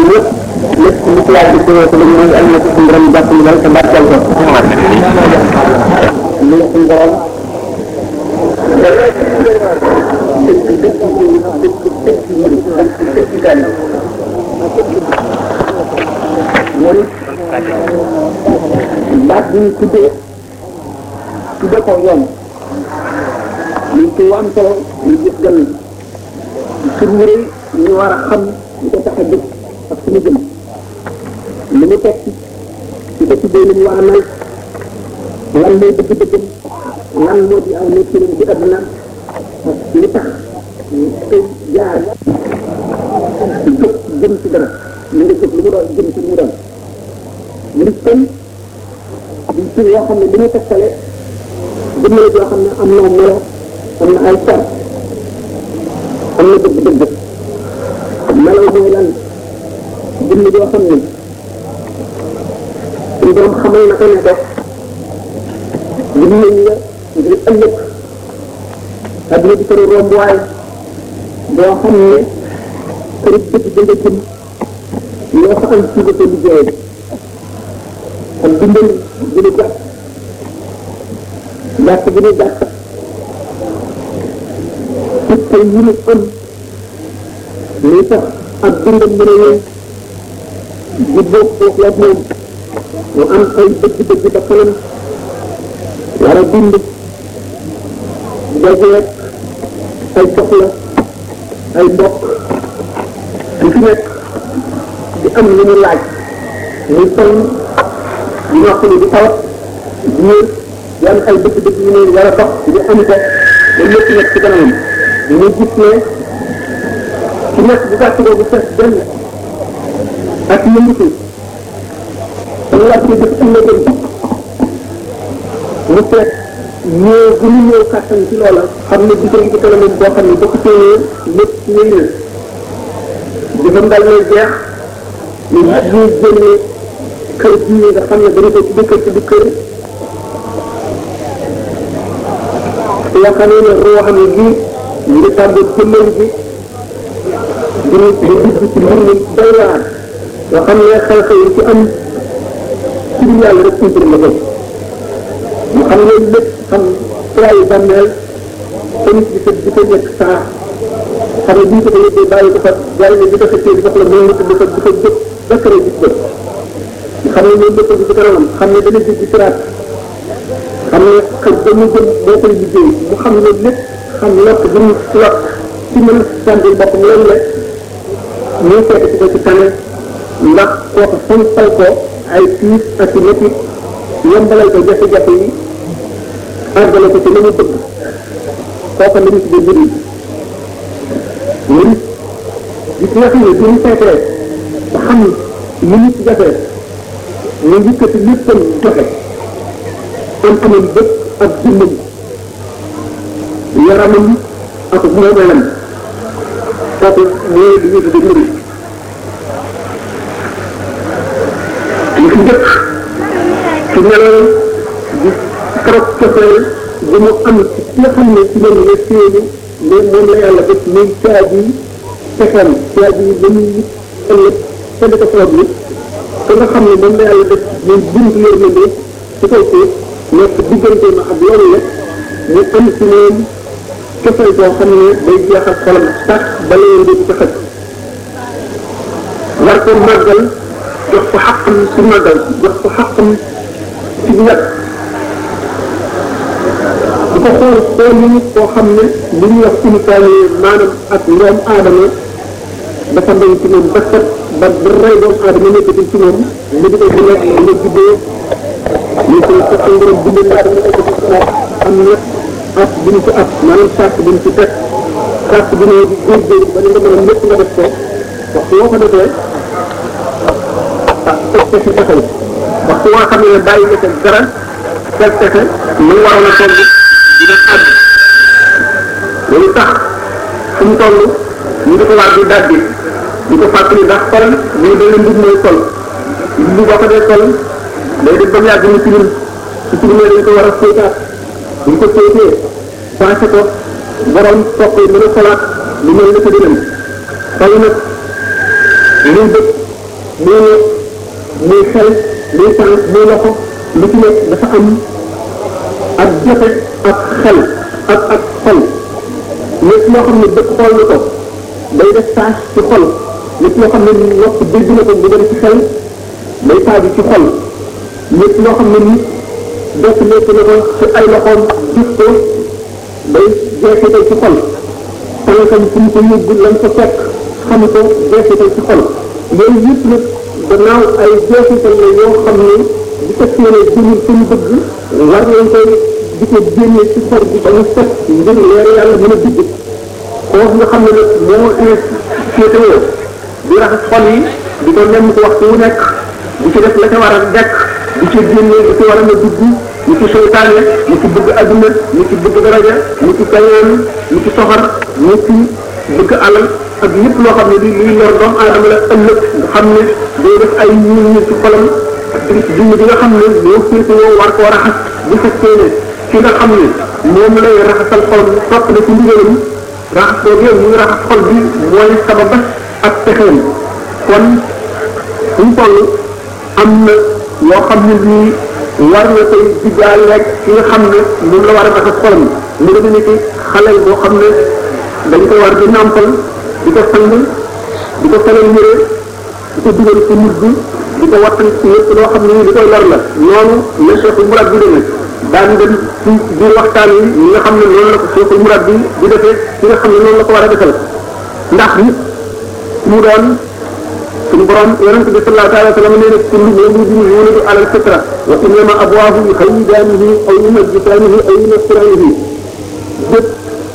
yëpp lépp lu ci laaj ko ko lu mooy am na ko suñu borom jàpp ñu dal te barkeel ko lu suñu borom baat bi ñu tuddee tudde ko yoon liñ ci am solo ñu gis gan sur wërëy ñu war a xam ñu ko tax a jóg ak suñu jëm li mu teg ci ko tuddee li ñu war a mel lan mooy dëgg-dëggam lan moo di aw nekkinam ci àdduna ak li tax ñu koy jaar ci jóg jëm ci dara li nga jóg lu mu doon jëm ci lu mu doon ñu gis kon di ci yoo xam ne li ñu tegtale jëmmale joo xam ne am na melo am na ay car am na dëgg-dëgg melo mooy lan jëmm joo xam ne suñu borom xamal na ko ne ko jëmm nañ la ngir ëllëg adduna di këru rombuwaay boo xam ne këru dëgg da nga jëm loo fa am ci nga ko liggéeyee ak dundal gën a gàtt gàtt gën a gàtt te yi ñu am li tax ak dundal mën a yëy di bokk foofu la moom mu am ay dëgg-dëgg ba kanam war a dund dajeek ay soxla ay mbokk di fi nekk di am lu mu laaj muy toll di noppali di tawat di wér di am ay dëgg-dëgg yu ne war a dox di am ko ba lépp nekk ci kanamam ñu gis ne ci nekk bu gàtt boobu fees benn ak yëngatu sama laaj bi def ëllëgëm mu seet ñëw bu ñu ñëw kàttan ci loola xam ne di ko ci kanamam boo xam ne boo ko téyee lépp wéy na jëfam dal lay jeex ñu ñuy génne kër bii nga xam ne dañu ko ci dëkkër ci dëkkër yoo xam ne roo xam ne bii ñu ngi tàmbali jëmmal bi di di dugg ci mbir mi doy waar yoo xam ne xew-xew yi ci am ci biir yàlla rek suñu la ko mu xam ne lépp xam trayi bàmmeel tamit di ko di ko nekk saa xam ne bii ko ko yëppee bàyyi ko fa yàlla di ko xëccee di ko la moom di ko di ko jóg ba kër gis ko xam ne loolu lépp ci kanamam xam ne dana jéggi siraat xam ne xëj ba mu jëm boo koy liggéey mu xam ne lépp xam lott bi mu lott ci mën a sentir boppam loolu la ñuy fekk ci ko ci tane ndax kooku sampal ko ay tiis ak i métti yombalal ko jafe-jafe yi àggale ko ci la mu bëgg kooku la ñu tuddee mbir yi mbir gis nga xam ne bi mu fekkee ba xam li nit jafe ñu yëkkati léppam joxe am amam bët ak dundam yaramam ak moomeelam kooku mooy li ñu tudde murid li fi njëkk ci meloon di trop cofeel bu mu am ci ki nga xam ne ci loolu la séenu mais moom la yàlla def muy caabi pexeem caabi ba muy ëllëg te di ko sabab nit te nga xam ne moom la yàlla def muy buntu yërmande ci kaw suuf nekk diggante ma ak loolu la mu am ci moom cofeel boo xam ne day jeexal xolam sax ba leen di ci xëj war ko màggal jox ko xaqam ci màggal jox ko xaqam ci ñett di ko xool xool yi koo xam ne li ñuy wax unitaire maanaam ak ñoom aadama dafa doy ci moom ba set ba ba rey doomu aadama nekkatul ci moom mu di ko di lekk nga juddoo ñu koy sa ngërëm bindal laa dama nekk ci moom am na at bu ñu ci at maanaam sàrt bu ñu ci teg sàrt bi ne di góorgóorlu ba nga mën a lépp nga def ko waxtu woo ko defee ah teg pexe taxaw waxtu woo xam ne bàyyi nga teg dara teg pexe mu waroon a toll dina àgg loolu tax fu mu toll ñu di ko war di dajji di ko fàttali ndax xol ñu da leen mbir mooy sol mbir boo ko dee sol day dem ba mu yàgg mu tilim su tilimee dañ ko war a fóotaat bu ñu ko fóotee passé ko borom topp yi mën a xolaat lu mel ne ko dinañ xol nag liy bëgg muy ne muy xel muy tànk muy loxo lu ci nekk dafa am ak jote ak xel ak ak xol lépp loo xam ne dëkk xool na ko day def taas ci xol lépp loo xam ne nopp dégg na ko mu dem ci xel day taaju ci xol lépp loo xam ne nit def nekk na ko ci ay loxoom gis ko day jeexital ci xol tànkam fu mu ko yóbbu lañ ko fekk xam ko jeexital ci xol yooyu yëpp nag gannaaw ay jeexital la yoo xam ne bu fekkee ne jëmul fi ñu bëgg war nañ koy di ko génne ci xol bi ba mu set ngir leer yàlla mën a dugg kooku nga xam ne nag moo féetewoo di raxas xol yi di ko nem ko waxtu wu nekk di ci def la ca war a dekk di ci génne di ci war a na dugg ñu ci seytaane ñu ci bëgg adduna ñu ci bëgg daraja ñu ci kañaan ñu ci soxar ñu ci bëgg alal ak lépp loo xam ne di luy lor doomu aadama la ëllëg nga xam ne day def ay ñuul ñu ci xolam ak di dund bi nga xam ne moo féetewoo war koo raxas bu fekkee ne ki nga xam ne moom lay raxasal xol bi topp na ci ndigalam raxas boogee mu ngi raxas xol bi mooy sababa ak pexeem kon suñ toll am na yoo xam ne lii war na koy diggaal rek ki nga xam ne moom la war a raxas xolam mu nga ne ki xale boo xam ne dañ koy war di nàmpal di ko sang di ko solal yére di ko dugal ci mujj di ko wattan ci lépp loo xam ne li koy lor la noonu la cheikhul murad bi demee daan dem ci biir waxtaan yi ñi nga xam ne noonu la ko cheikhul murad bi di defee ci nga xam ne noonu la ko war a defal ndax nit mu doon suñu borom yonente bi sallallahu alayhi wa sallam nee na kullu mawludin yuladu ala alfitra wa innama abwaahu yuhayyidaanihi aw yumajjisaanihi aw yunassiraanihi bépp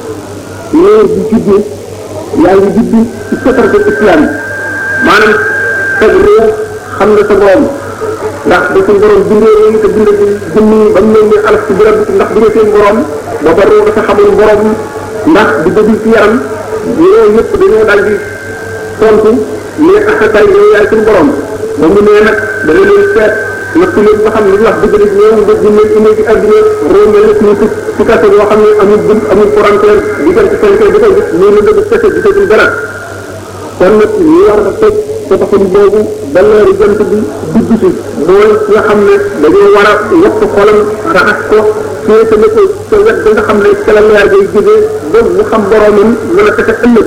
leer bi juddu yaa ngi juddu ci fitratu islam maanaam teg réew xam nga sa borom ndax da suñu borom bindee réew te bindee ci jëmm yi ba mu leen ne alaf ci birab ndax bindee seen borom booba réew dafa xamul borom ndax di dëgg ci yaram yooyu yëpp dañoo daal di tontu mais asakay yow yaay suñu borom ba mu nee nag da nga leen seet natt leen ba xam ne li wax dëgg rek ñoom nga jinne indi ci àdduna réew mel na suñu tëj ci kase boo xam ne amul bunt amul frontière di dem ci seen kay di koy gis mais lu dëgg kese gisatul dara kon nag ñu war a teg tabaxum boobu ba leeri jant bi dugg si mooy nga xam ne dañoo war a yokk xolam raxas ko féetale ko sa wet ba nga xam ne ca la leer ngay jógee ba mu xam boromam mën a fexe ëllëg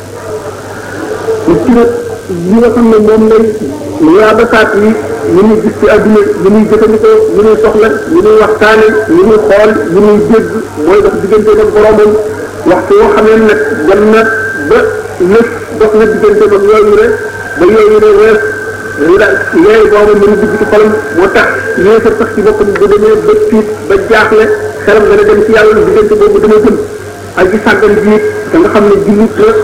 ci nag li nga xam ne moom lay yaabasaat yi li ñuy gis ci àdduna li ñuy jëfandikoo li ñuy soxla li ñuy waxtaane li ñuy xool li ñuy dégg mooy dox diggante ak boromam waxtu yoo xam ne nag dem na ba lëf dox na diggante ak yooyu rek ba yooyu ne wees dañu daal yooyu boobu mën a dugg ci xolam moo tax yéefar sax ci boppam bu demee ba tiit ba jaaxle xelam dana dem ci yàlla diggante boobu dana jëm ak gi sàggan jiit da nga xam ne jullit la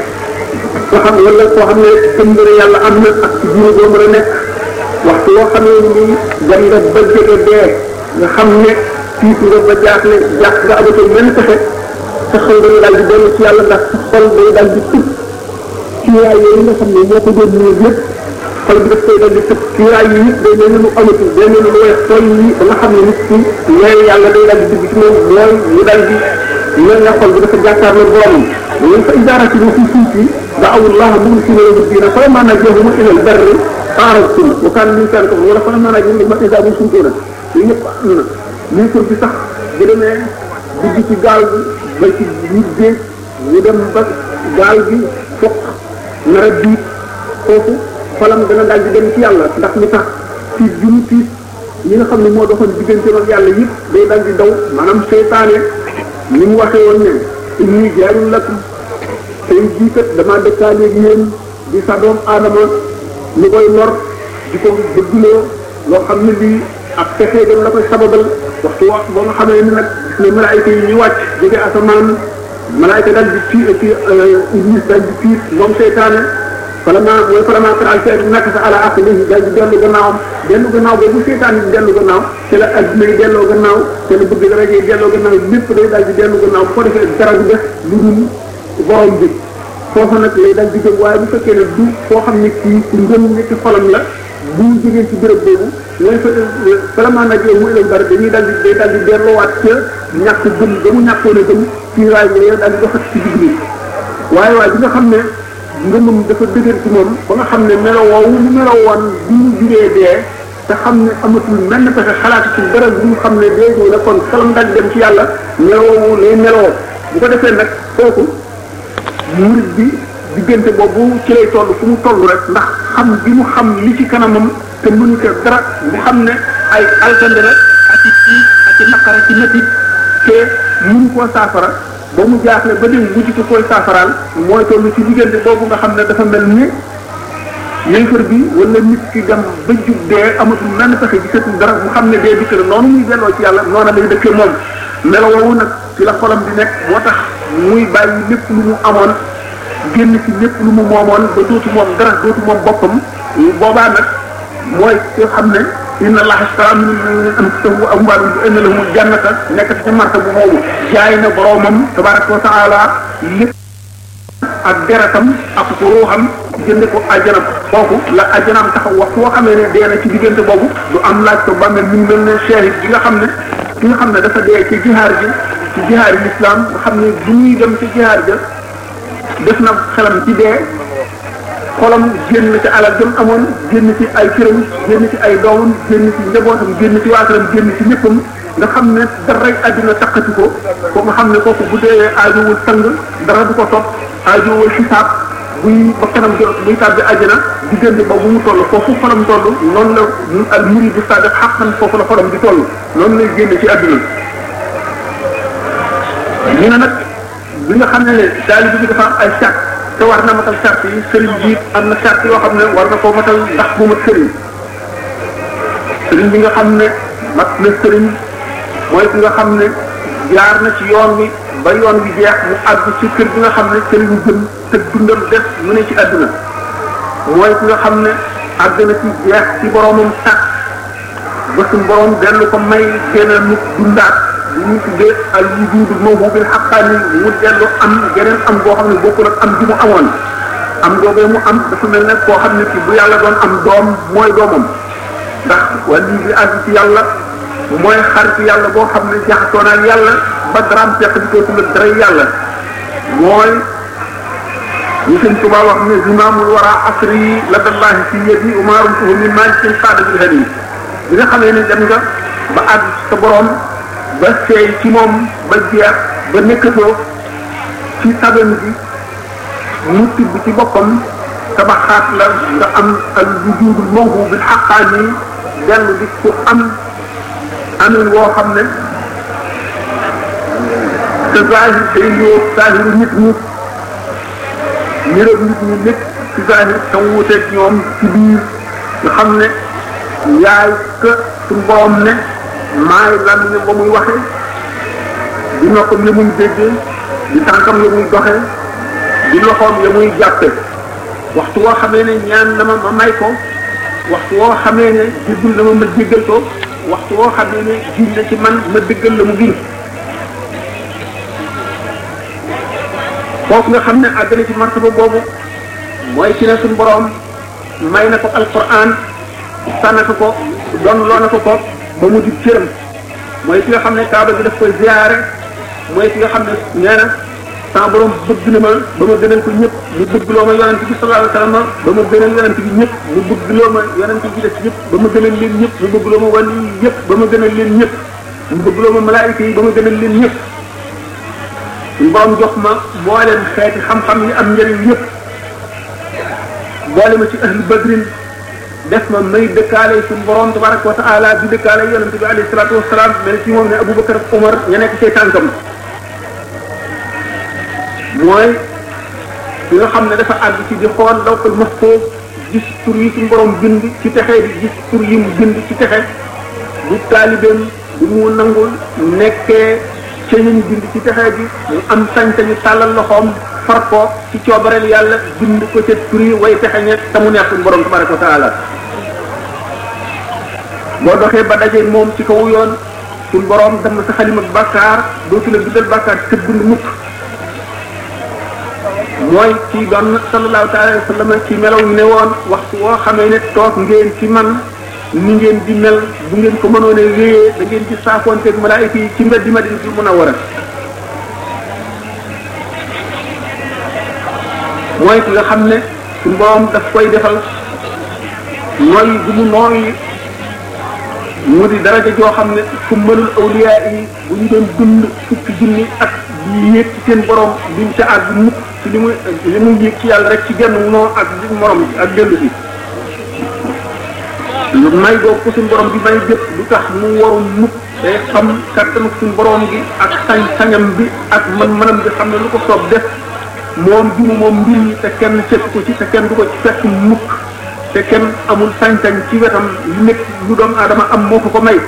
koo xam wala koo xam ne gëm nga ne yàlla am na ak ci diine boo mën a nekk waxtu woo xam ne nii dem nga ba jege dee nga xam ne tiit nga ba jaaxle jaax nga amatul benn pexe sa xol dañu daal di dellu ci yàlla ndax sa xol day daal di tëb kiiraay yooyu nga xam ne moo ko doon ñëw lépp xol bi daf koy daal di tëb kiiraay yi yëpp day mel ni lu amatul day mel ni lu weex tool yi ba nga xam ne nit ki leer yàlla day daal di dugg ci moom mooy ñu daal di mel na xol bi dafa jàkkaarloo boromam ñun fa idaarati lu fi suuf yi دعوا الله مخلصين له الدين فلما نجاهم الى البر اعرضتم وكان الانسان كفر ولا فلما نجاهم الى اذا هم سنتون ñëpp am na ministre bi sax bu demee dugg ci gaal bi ba ci nit ñu dem ba gaal gi fokk nar a diit foofu xolam dana daal di dem ci yàlla ndax li tax tiit ju mu tiit ñi nga xam ne moo doxoon diggante ak yàlla yëpp day daal di daw maanaam seytaane ni mu waxee woon ne inni jaarul lakum tey jii kat damaa dëkkaaleeg yéen di sa doom aadama lu koy lor di ko bëgguloo loo xam ne lii ak pexe dem la koy sababal waxtu wax ba nga xamee ne nag ne malaayka yi ñu wàcc jóge asamaan malaayka daal di fii ci iblis daal di fiit moom seytaane vraiment mooy vraiment taal seet naka sa ala aqlihi daal di dellu gannaawam dellu gannaaw boobu seytaane di dellu gannaaw te la adduna yi delloo gannaaw te la bëgg dara yi delloo gannaaw lépp day daal di dellu gannaaw bu ko defee dara du def lu dul borom bi foofu nag lay dal di jëm waaye bu fekkee ne du foo xam ne kii ku ngëm ne ci xolam la bu jógee ci béréb boobu mooy fa vraiment nag yow muy leen bari dañuy dal di day dal di delloowaat ca ñàkk gëm ba mu ñàkkoon a gëm ci raay yooyu daal di doxat ci digg bi waaye waaye bi nga xam ne ngëmam dafa dëgër ci moom ba nga xam ne melo woowu mu melo woon bi mu jugee dee te xam ne amatul menn pexe xalaatu ci dara bi mu xam ne dee ñëw na kon xelam daj dem ci yàlla melo woowu lay meloo bu ko defee nag kooku murid bi diggante boobu ci lay toll fu mu toll rek ndax xam bi mu xam li ci kanamam te mënu ko dara mu xam ne ay alkande la ak ci ci ak ci naqara ci métti te mënu koo saafara ba mu jaaxle ba dem mujj ko koy saafaraal mooy toll ci diggante boobu nga xam ne dafa mel ni yéefar bi wala nit ki dem ba jub dee amatul menn pexe gisatul dara mu xam ne dee dikk na noonu muy delloo ci yàlla noona lay dëkkee moom melo woowu nag ci la xolam di nekk moo tax muy bàyyi lépp lu mu amoon génn ci lépp lu mu moomoon ba dootu moom dara dootu moom boppam boobaa nag mooy ki xam ne inna allaha ashtara min al-mu'minina anfusahum wa amwalahum bi anna lahumul jannata nekk ci marta bu moomu jaay na boroomam tabaraka wa taala lépp ak deretam ak ko ruuxam jënde ko àjjanam kooku la àjjanaam taxaw wax foo xamee ne dee na ci diggante boobu du am laaj ko bàmmeel mi ngi mel ne shahid bi nga xam ne ki nga xam ne dafa dee ci jihaar ji ci jihaar yi l'islam nga xam ne bu ñuy dem ci jihaar ja def na xelam ci dee xolam génn ci alal jëm amoon génn ci ay këram génn ci ay doomam génn ci njabootam génn ci waataram génn ci léppam nga xam ne daray àddina takkati ko ko nga xam ne kooku bu dee aajowul sang dara du ko topp aajowul xisaab buy ba kanam jot buy tàbbi àjjana diggante ba bu mu toll foofu xolam toll noonu la al murid bu sadiq xaqan foofu la xolam di toll noonu lay génn ci àddina ñu ne nag bi nga xam ne ne taalibe bi dafa am ay sart te war na matal sart yi sëriñ bi am na sart yoo xam ne war na koo matal ndax bu mat sëriñ sëriñ bi nga xam ne mat na sëriñ mooy ki nga xam ne jaar na ci yoon wi ba yoon wi jeex mu àgg ci kër gi nga xam ne sëriñ gën te dundam des mu ne ci àdduna mooy ki nga xam ne àgg na ci jeex ci boromam sàkk ba suñ borom dellu ko may génn nit dundaat li ñu tuddee al wujudu mawhubil haqqani mu dellu am geneen am boo xam ne bokkul ak am ji mu amoon am googee mu am dafa mel ne koo xam ne ki bu yàlla doon am doom mooy doomam ndax wàllu bi àgg ci yàlla mooy xarit yàlla boo xam ne jaxasoo naa yàlla ba daraam fekk di ko tudd dara yàlla mooy ñu sëñ Tuubaa wax ne zimaamul wara asri ladallahi fi yadi umaarum tuhu min malikin qaada bil hadi bi nga xamee ne dem nga ba àgg sa borom ba seey ci moom ba jeex ba nekkatoo ci saban bi mu tibb ci boppam tabaxaat la nga am al wujudul mawhu bil xaqaani dellu di ku am amin woo xam ne te zahir day ñëw zahiru nit ñi niroog nit ñi lépp ci zahir te wuuteeg ñoom ci biir nga xam ne yaay que suñu borom ne maay lan ne ba muy waxee di noppam ya muy déggee di tànkam ya muy doxee di loxoom ya muy jàppe waxtu woo xamee ne ñaan na ma ma may ko waxtu woo xamee ne jéggul na ma ma jéggal ko waxtu woo xamee ne giñ na ci man ma dëggal la mu giñ foofu nga xam ne àgg na ci martaba boobu mooy ci ne suñu borom may na ko alquran sànna ko ko doon loo na ko ko ba mu di cëram mooy ki nga xam ne kaaba gi daf koy ziyaare mooy ki nga xam ne nee na sama borom bëgg na ma ba ma gënal ko ñëpp mu bëgg loo ma yonent bi sallallahu alayhi wasallam ba ma gënal yonent bi ñëpp mu bëgg loo ma yonent bi des ñëpp ba ma gënal leen ñëpp mu bëgg loo ma wàllu yi ñëpp ba ma gënal leen ñëpp mu bëgg loo ma malaayika yi ba ma gënal leen ñëpp suñu borom jox ma mbooleem xeeti xam-xam yi am njëriñ yëpp boole ma ci ahlu badrin def ma may dëkkaale suñu borom tabaraka wa taala di dëkkaale yonent bi alayhi salaatu wasalaam mel ci moom ne Aboubacar ak Omar ña nekk ci tànkam mooy ki nga xam ne dafa àgg ci di xool lawhul mahfuus gis tur yi suñu borom bind ci texe di gis tur yi mu bind ci texe bu taalibeem bu mu nangul nekkee ca ñu bind ci texe bi mu am sañ-sañu tàllal loxoom far ko ci coobareel yàlla bind ko ca tur yi way texe ñe te mu neex suñu borom tabaraka wa taala boo doxee ba daje moom ci kaw yoon suñu borom dem sa xalima bàkkaar dootu la bindal bàkkaar te bind mukk mooy ci doon sallallahu taala alayhi wa sallam ci melaw ñu ne woon waxtu woo xamee ne toog ngeen ci man ni ngeen di mel bu ngeen ko mënoon a wéyee da ngeen ci saafoonteeg malaayika yi ci mbeddi Madinatul Munawwara mooy ki nga xam ne suñu borom daf koy defal nooy bu mu nooy mu di daraja joo xam ne fu mënul awliya yi bu ñu doon dund fukki junni ak di yéeg ci seen borom duñ ca àgg mukk ci li muy li muy yéeg ci yàlla rek ci genn noo ak morom ak dellu si lu may boobu ko suñu borom bi may jëpp du tax mu waru mukk day xam kattanu suñu borom gi ak sañ-sañam bi ak man-manam bi xam ne lu ko soob def moom bi mu moom mbir mi te kenn fekk ko ci te kenn du ko ci fekk mukk te kenn amul sañ-sañ ci wetam lu nekk lu doomu aadama am moo ko ko may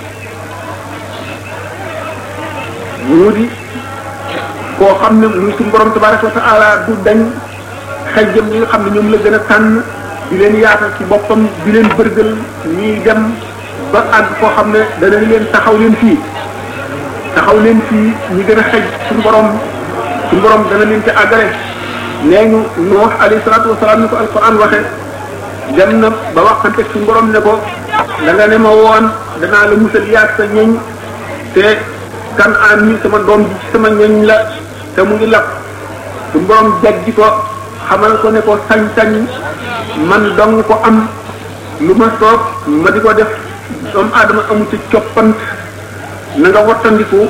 mu di koo xam ne muy suñu borom tabaraka wa taala du dañ xajjam ñi nga xam ne ñoom la gën a tànn di leen yaatal ci boppam di leen bërgël ñuy dem ba àgg koo xam ne dana leen taxaw leen fii taxaw leen fii ñi gën a xej suñu borom suñu borom dana leen ci àggale nee ñu Nuux alayhi salaatu wasalaam ni ko alquran waxe dem na ba waxante suñu borom ne ko da nga ne ma woon danaa la musal yaag sa ñoñ te kan aan mi sama doom ji ci sama ñoñ la te mu ngi lap suñu borom jajji ko xamal ko ne ko sañ-sañ man dong ko am lu ma soob ma di ko def doomu aadama amu ci coppant na nga wattandiku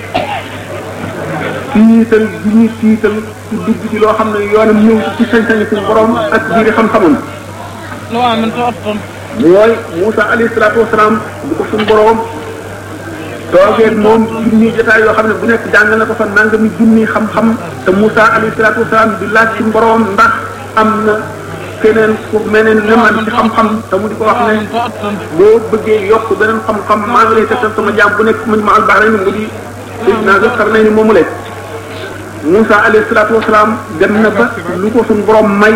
tiital bi ñuy tiital ku dugg ci loo xam ne yoonam ñëw ci ci sañ-sañ suñu borom ak biiri xam-xamam mooy Moussa alayhi salaatu wasalaam bu ko suñu borom toogee moom junni jotaay yoo xam ne bu nekk jàngal na ko fa nangami junni xam-xam te Moussa alayhi salaatu wasalaam di laaj suñu borom ndax am na keneen ku meneen ne man ci xam-xam te mu di ko wax ne boo bëggee yokk beneen xam-xam maa ngi lay tegtal sama jaam bu nekk muñ ma albaara ni mu di naa nga xam nañ ni moomu leen Moussa alayhi salaatu wasalaam dem na ba lu ko suñu borom may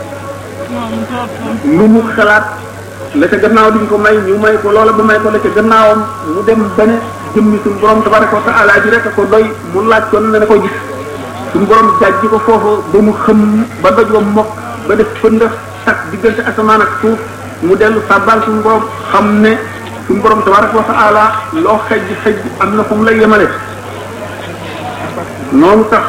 lu mu xalaat la ca gannaaw duñ ko may ñu may ko loola ba may ko la ca gannaawam mu dem ba ne jëmmi suñu borom tabaraka wa taala ji rek a ko doy mu laaj ko ne na ko gis suñu borom jàjji ko foofu ba mu xëm ba doj wa mokk ba def fëndax tak diggante asamaan ak suuf mu dellu sàbbal suñu borom xam ne suñu borom tabaraka wa taala loo xejj xejj am na fu mu lay yemale noonu tax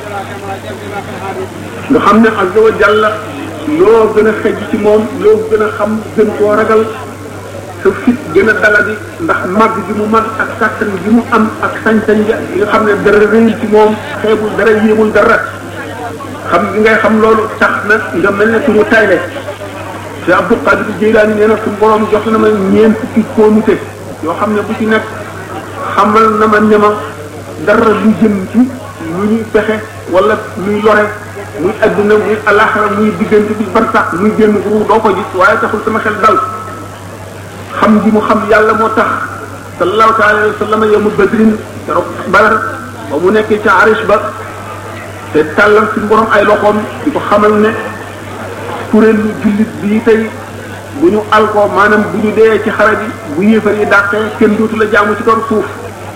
nga xam ne azza wa jalla loo gën a xejj ci moom loo gën a xam gën koo ragal sa fit gën a daladi ndax màgg gi mu mag ak kàttan gi mu am ak sañ-sañ ga nga xam ne dara réyul ci moom xeebul dara yéemul dara xam gi ngay xam loolu tax na nga mel ne suñu tayle te Abdul Qadir Jeylaani nee na suñu borom jox na ma ñeent fukki kóomute yoo xam ne bu ci nekk xamal na ma ne ma dara lu jëm ci lu ñuy pexe wala luy lore muy adduna muy alaxara muy diggante bi ban sax muy génn ru doo ko gis waaye taxul sama xel dal xam gi mu xam yàlla moo tax sallallahu taala alayhi wa sallam yawmu badrin keroog badar ba mu nekkee ca arish ba te tàllal suñu borom ay loxoom di ko xamal ne kuréelu jullit bii tey bu ñu alkoo maanaam bu ñu dee ci xare bi bu yéefar yi dàqee kenn dootu la jaamu ci kaw suuf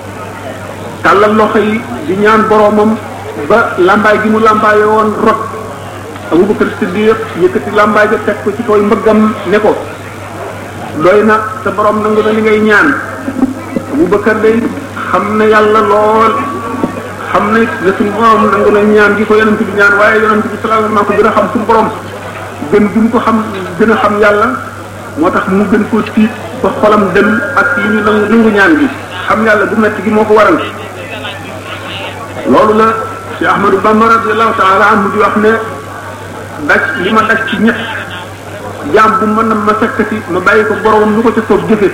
tàllal loxo yi di ñaan boromam ba lambaay gi mu lambaayee woon rot Abubakar Siddiq yëkkati lambaay ga teg ko ci kaw mbëggam ne ko doy na sa borom nangu na li ngay ñaan Abubakar day xam na yàlla lool xam ne ne suñu borom nangu na ñaan gi ko yonent bi ñaan waaye yonent bi sallallahu alayhi wasallam ko gën a xam suñu borom gën gi mu ko xam gën a xam yàlla moo tax mu gën ko tiit ba xolam dem ak li ñu nangu nangu ñaan gi xam yàlla bu metti gi moo ko waral loolu la ci Ahmadou Bamba radiyallahu taala anhu di wax ne daj li ma daj ci ñett jaam bu mën na ma fekkati ma bàyyi ko boromam lu ko ca soob jëfe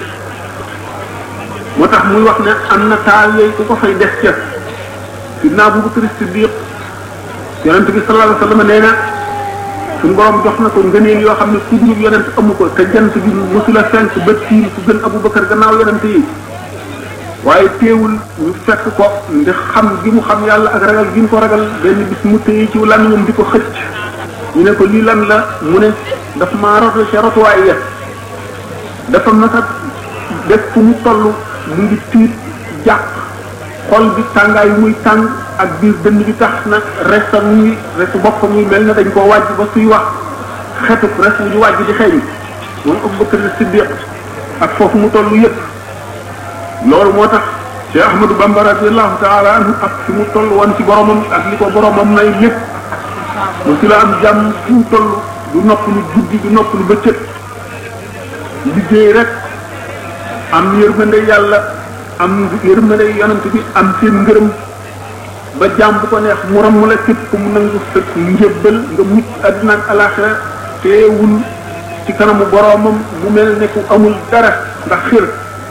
moo tax muy wax ne am na taal yooyu ku ko fay def ca sidna Abubakar Siddiq yonent bi sallallahu alayhi wa sallam nee na suñu borom jox na ko ngëneel yoo xam ne ku dul yonent amu ko te jant bi mosula fenk ba tiim ku gën Abubakar gannaaw yonent yi waaye teewul ñu fekk ko ndax xam gi mu xam yàlla ak ragal gi mu ko ragal benn bis mu téye ci làmmiñam di ko xëcc ñu ne ko lii lan la mu ne daf maa rotu ca rotuwaay ya dafa masa def fu mu toll mu ngi tiit jàq xol bi tàngaay muy tàng ak biir dënn bi tax na resta muy restu boppam muy mel na dañ koo wàjj ba suy wax xetuk res wu ñu wàjj di xeeñ moom Abubakar Siddiq ak foofu mu toll yëpp loolu moo tax Cheikh Ahmadou Bamba radiyallahu taala anhu ak fi mu toll woon ci boromam ak li ko boromam may lépp mosula am jàmm fu mu toll du nopp lu guddi du nopp lu bëccëg liggéey rek am yërmande yàlla am yërmande yonent bi am seen ngërëm ba jàmm bu ko neex mu ram la képp ku mu nangu sa njëbbal nga mucc àddina ak alaxira teewul ci kanamu boroomam mu mel ne ku amul dara ndax xir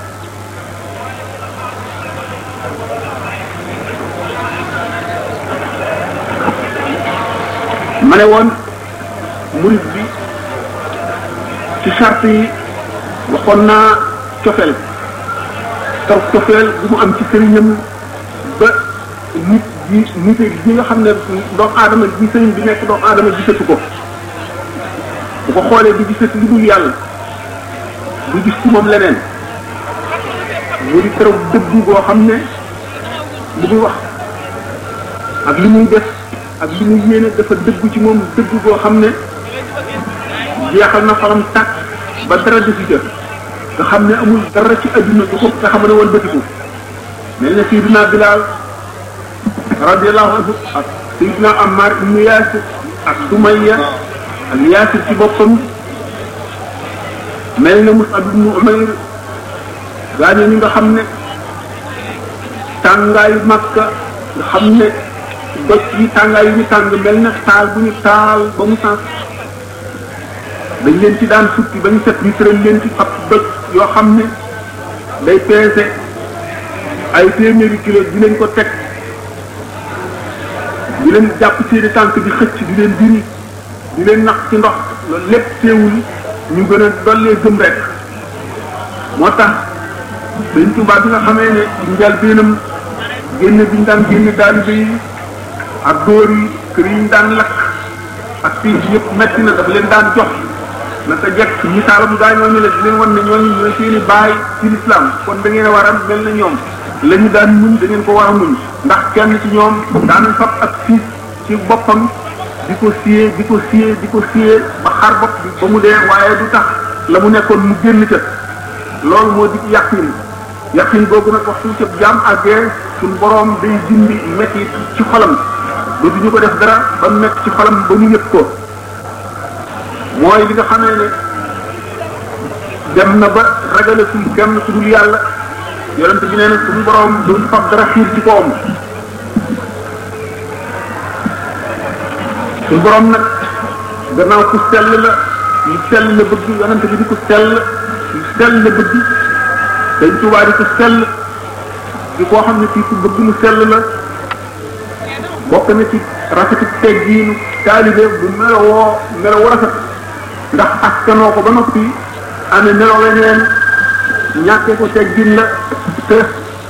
ma ne woon murid bi ci charte yi waxoon naa cofeel taw cofeel bu mu am ci sëriñam ba nit ji nit gi nga xam ne doomu aadama bi sëriñ bi nekk doomu aadama gisatu ko bu ko xoolee di gisati lu dul yàlla du gis ci moom leneen mu di keroog dëggu boo xam ne li muy wax ak li muy def ak li muy yéene dafa dëggu ci moom dëggu boo xam ne jeexal na xolam tàkk ba dara defi ca nga xam ne amul dara ci adduna du ko nga xam ne woon bëtiku mel na Seydina Bilal radiallahu anhu ak Seydina Ammar ibnu Yaasir ak Sumayya ak Yaasir ci boppam mel na Mus'ab ibnu Umayr gaañoo ñi nga xam ne tàngaayu Makka nga xam ne doj yi tàngaay yu ñu tàng mel na taal bu ñu taal ba mu sens dañ leen ci daan futti ba ñu set ñu tëral leen ci ab doj yoo xam ne day peese ay téeméeri kilo di leen ko teg di leen jàpp seeni tànk di xëcc di leen diri di leen nax ci ndox loolu lépp teewul ñu gën a dollee gëm rek moo tax Sëñ Tuubaa bi nga xamee ne njëlbéenam génn bi ñu daan génn taalibe yi ak dóor yi kër yi ñu daan lakk ak fii yëpp metti na dafa leen daan jox naka jekk misaalam gaa ñooñu la di leen wan ne ñooñu ñooy seeni baay ci lislaam kon da ngeen a war a mel na ñoom la ñu daan muñ da ngeen ko war a muñ ndax kenn ci ñoom daan fab ak siis ci boppam di ko siyee di ko siyee di ko siyee ba xar bopp bi ba mu dee waaye du tax la mu nekkoon mu génn ca loolu moo di yàqin yàqin boobu nag waxtu ca jaam àggee suñ boroom day dindi metti ci xolam ba du ñu ko def dara ba mu nekk ci xolam ba mu yëg ko mooy li nga xamee ne dem na ba ragalatul kenn ku dul yàlla yonent bi nee na suñu boroom du fab dara xiir ci kawam suñu boroom nag gannaaw ku sell la lu sell la bëgg yonent bi di ko sell lu sell la bëgg dañ tubaa di ko sell di koo xam ne kii ku bëgg mu sell la bokk na ci rafetu teggiinu taalibe bu melowoo melowoo rafet ndax askanoo ko ba noppi amee melo weneen ñàkkee ko teggin la te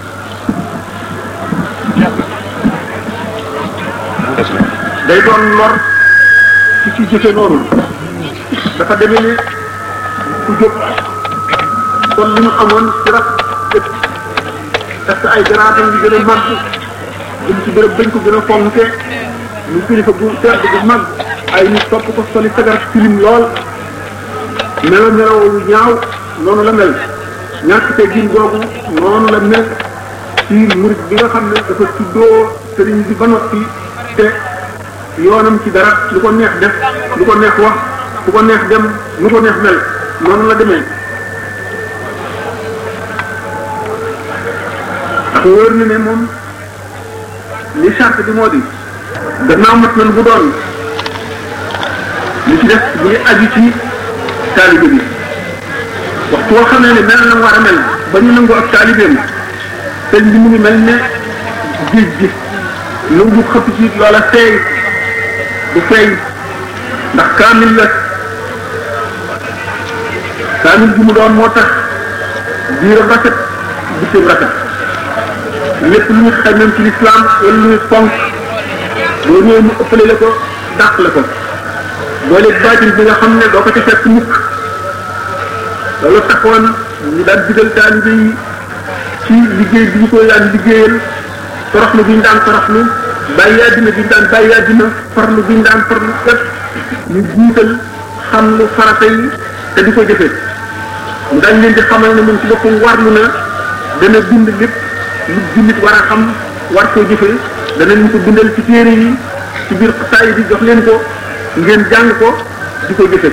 day doon lor ci ci jëfe noonu dafa demee ne ku jóg kon li mu amoon ci raf parce que ay garaatam yi gën a màgg jëm ci bërëb bañ ko gën a fonke ñu kilifa bu tedd bu mag ay nit topp ko soli sagar tilim lool melo melo yu ñaaw noonu la mel ñàkk te gin googu noonu la mel ci murid bi nga xam ne dafa tuddoo sëriñ bi ba noppi te yoonam ci dara lu ko neex def lu ko neex wax lu ko neex dem lu ko neex mel noonu la demee ndax wóor na ne moom li charte bi moo di gannaaw mat nan bu doon li ci def bu ngi aju ci taalibe bi waxtu woo xam ne ne mel na war a mel ba ñu nangu ak taalibeem sëñ bi mu ngi mel ne géej gi lu bu xëpp ci loola feeñ du feeñ ndax kaamil la kaamil bi mu doon moo tax biiram rafet bitim rafet lépp lu ñu xamee ci lislaam wala lu ñu fonk boo ñëwee mu ëppale la ko dàq la ko boole baatin bi nga xam ne doo ko ci fekk mukk loolu taxoon ñu daan digal taalibe yi ci liggéey bi ñu koy daan liggéeyal toroxlu bi ñu daan toroxlu bàyyi àddina bi ñu daan bàyyi àddina farlu bi ñu daan farlu kat ñu jiital xam lu farata yi te di ko jëfe mu daan leen di xamal ne moom ci boppam warlu na dana bind lépp lu jullit war a xam war koo jëfe dana leen ko bindal ci téere yi ci biir xasaay bi jox leen ko ngeen jàng ko di ko jëfe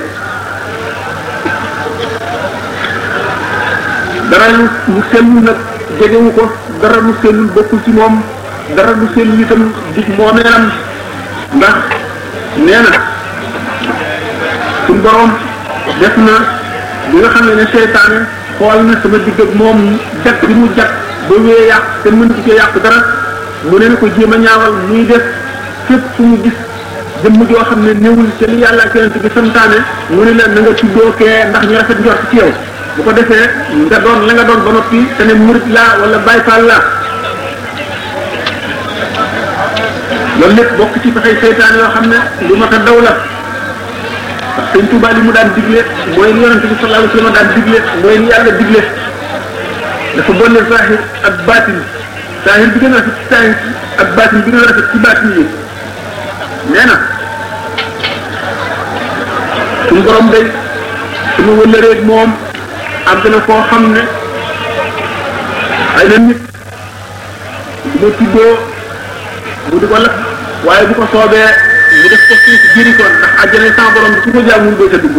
dara lu lu sellul nag jegewu ko dara lu sellul bokkul ci moom dara lu sellul itam dig moomeelam ndax nee na suñ borom def na bi nga xam ne ne seytaane xool na sama digg ak moom jag bi mu jag ba wee yàq te mënut cee yàq dara mu ne na ko jéem a ñaawal muy def fépp fu mu gis jëmm joo xam ne néewul te li yàlla ak yonent bi santaane mu ne la na nga tuddoo kee ndax ñu rafet njort ci yow bu ko defee nga doon la nga doon ba noppi te ne murit laa wala Baay Faal laa loolu lépp bokk ci pexey seytaan yoo xam ne lu mat a daw la ndax sëñ Tuubaa li mu daan digle mooy li yonente bi sallallahu alayhi wa sallam daan digle mooy li yàlla digle dafa boole zahir ak baatin zahir bi gën a rafet ci zahir ak baatin bi gën a rafet ci baatin yi nee na suñu borom day suñu wëllëreeg moom àgg na koo xam ne ay na nit du ma tuddoo mu di ko lakk waaye bu ko soobee mu def ko suuf jëri ko ndax àjjana sans borom bi ku ko jaamul doo ca dugg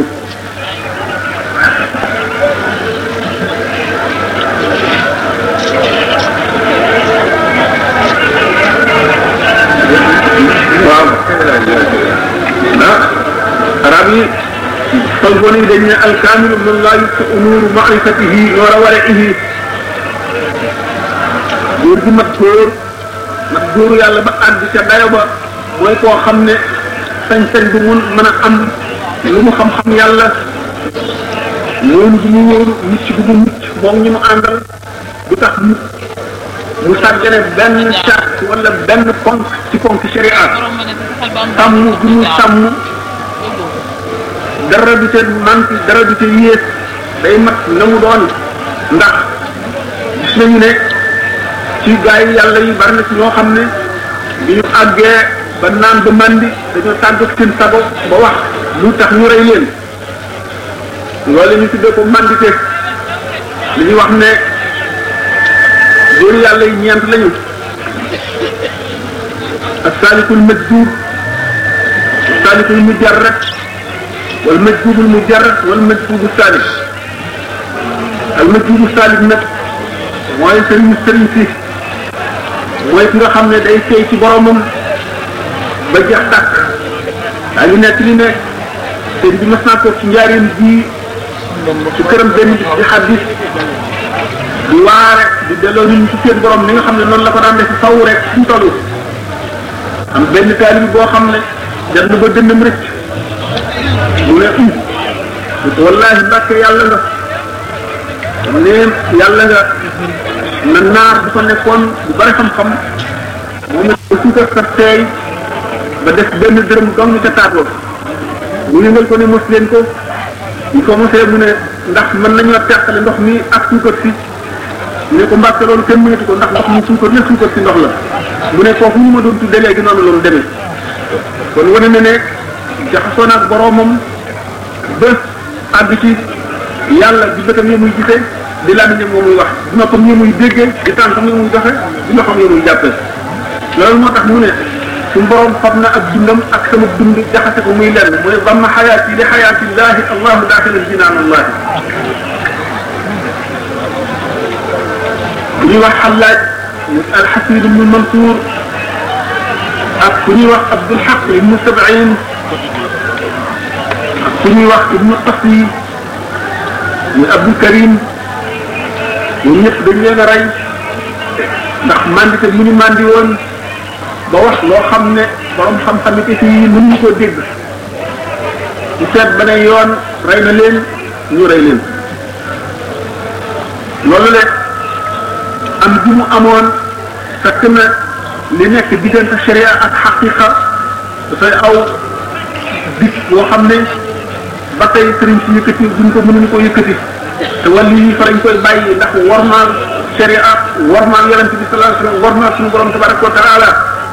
waaw ah arab yi tolboon yi dañ ne alkaamilu man laa yuttu nuuru maarifatihi noora warihi góor gi mat góor mat góoru yàlla ba àgg ca dayo ba mooy koo xam ne sañ-sañ bu mun mën a am lu mu xam-xam yàlla loolu du mu wóoru mucc du mu mucc moom ñu mu àndal du tax mu mu sàggane benn charte wala benn ponk ci ponk sharia sàmm du mu sàmm dara du te manti dara du te yées day mat na mu doon ndax gis nañu ne ci gaa yi yàlla yi bari na ci ñoo xam ne bi ñu àggee ba naan ba mandi dañoo tàggat seen sago ba wax lu tax ñu rey leen loolu ñu tuddee ko mandité li ñuy wax ne góor yàlla yi ñeent lañu as-salikul majduub as-salikul mujarrad wal majduubul mujarrad wal majduubu salik al majduubu salik nag mooy sëriñ sëriñ si mooy ki nga xam ne day seey ci boromam ba jeex tàkk daa ngi nekk li ne sëriñ bi mas naa toog ci njaareem ji ci këram benn bis di xaddis di waare di delloo nit ñi ci seen borom ni nga xam ne noonu la ko daan def faw rek fu mu toll am benn taalibi boo xam ne dem na ba dënnam rëcc mu ne um wallahi mbàkke yàlla nga ne yàlla nga na naar bu fa nekkoon bu bari xam-xam moom it ba suukar sa teey ba def benn dërëm dong ca taatoo mu yëngal ko ne mos leen ko ñu ko mosee mu ne ndax mën nañoo teqale ndox mi ak suukar si mu ne ko mbàkke loolu kenn mënatu ko ndax ndox mi suukar la suukar si ndox la mu ne kooku ñu ma doon tudde léegi noonu loolu demee kon wane na ne jaxasoo naag boroomam ba àgg ci yàlla di bëtam yi muy gisee di làmmiñam moo muy wax di noppam yi muy déggee di tànkam yi muy doxe di loxam yi muy jàppee loolu moo tax mu ne suñu borom fab na ak dundam ak sama dund jaxase ko muy lenn mu ne bamma xayaati li xayaatillahi allahu daaxilal jinaan allahi ku ñuy wax xallaaj mu alxasid ibnu mansour ak ku ñuy wax abdul xaq ibnu sabain ak ku ñuy wax ibnu qasi muy abdul karim ñoom ñëpp dañ leen a rey ndax mandité mu ñu mandi woon ba wax loo xam ne borom xam-xam it fii mënuñu koo dégg ci seet ba ne yoon rey na leen ñu rey leen loolu le am bi mu amoon fekk na li nekk diggante sharia ak xaqiqa dafay aw dig boo xam ne ba tey sëriñ si yëkkati duñ ko mënuñu ko yëkkati te wàllu yi fa lañ koy bàyyi ndax warmaal sharia warmaal yonent bi sallallahu alayhi wasallam warmaal suñu borom tabaraka wa taala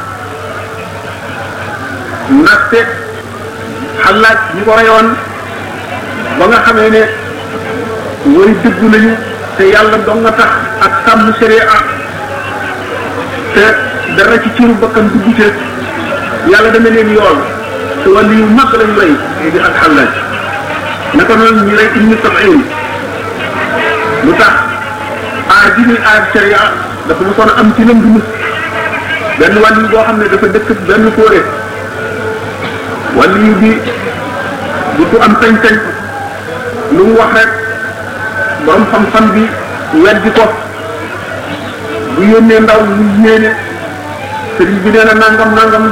ndaxte xalaat ñi ko reyoon ba nga xamee ne way dëggu nañu te yàlla dong nga tax ak sàmm sharia te dara ci ciru bakkan dugg ci yàlla dana leen yool te wàllu yu mag lañ rey di ak xallaaj naka noonu ñu rey ibnu sab'in lu tax aar ji ñuy aar sharia dafa mosoon a am ci lëm dumus benn wàllu boo xam ne dafa dëkk benn kóore wàllu bi du ko am sañ-sañ lu mu wax rek borom xam-xam bi weddi ko bu yónnee ndaw mu yéene sëriñ bi nee na nangam nangam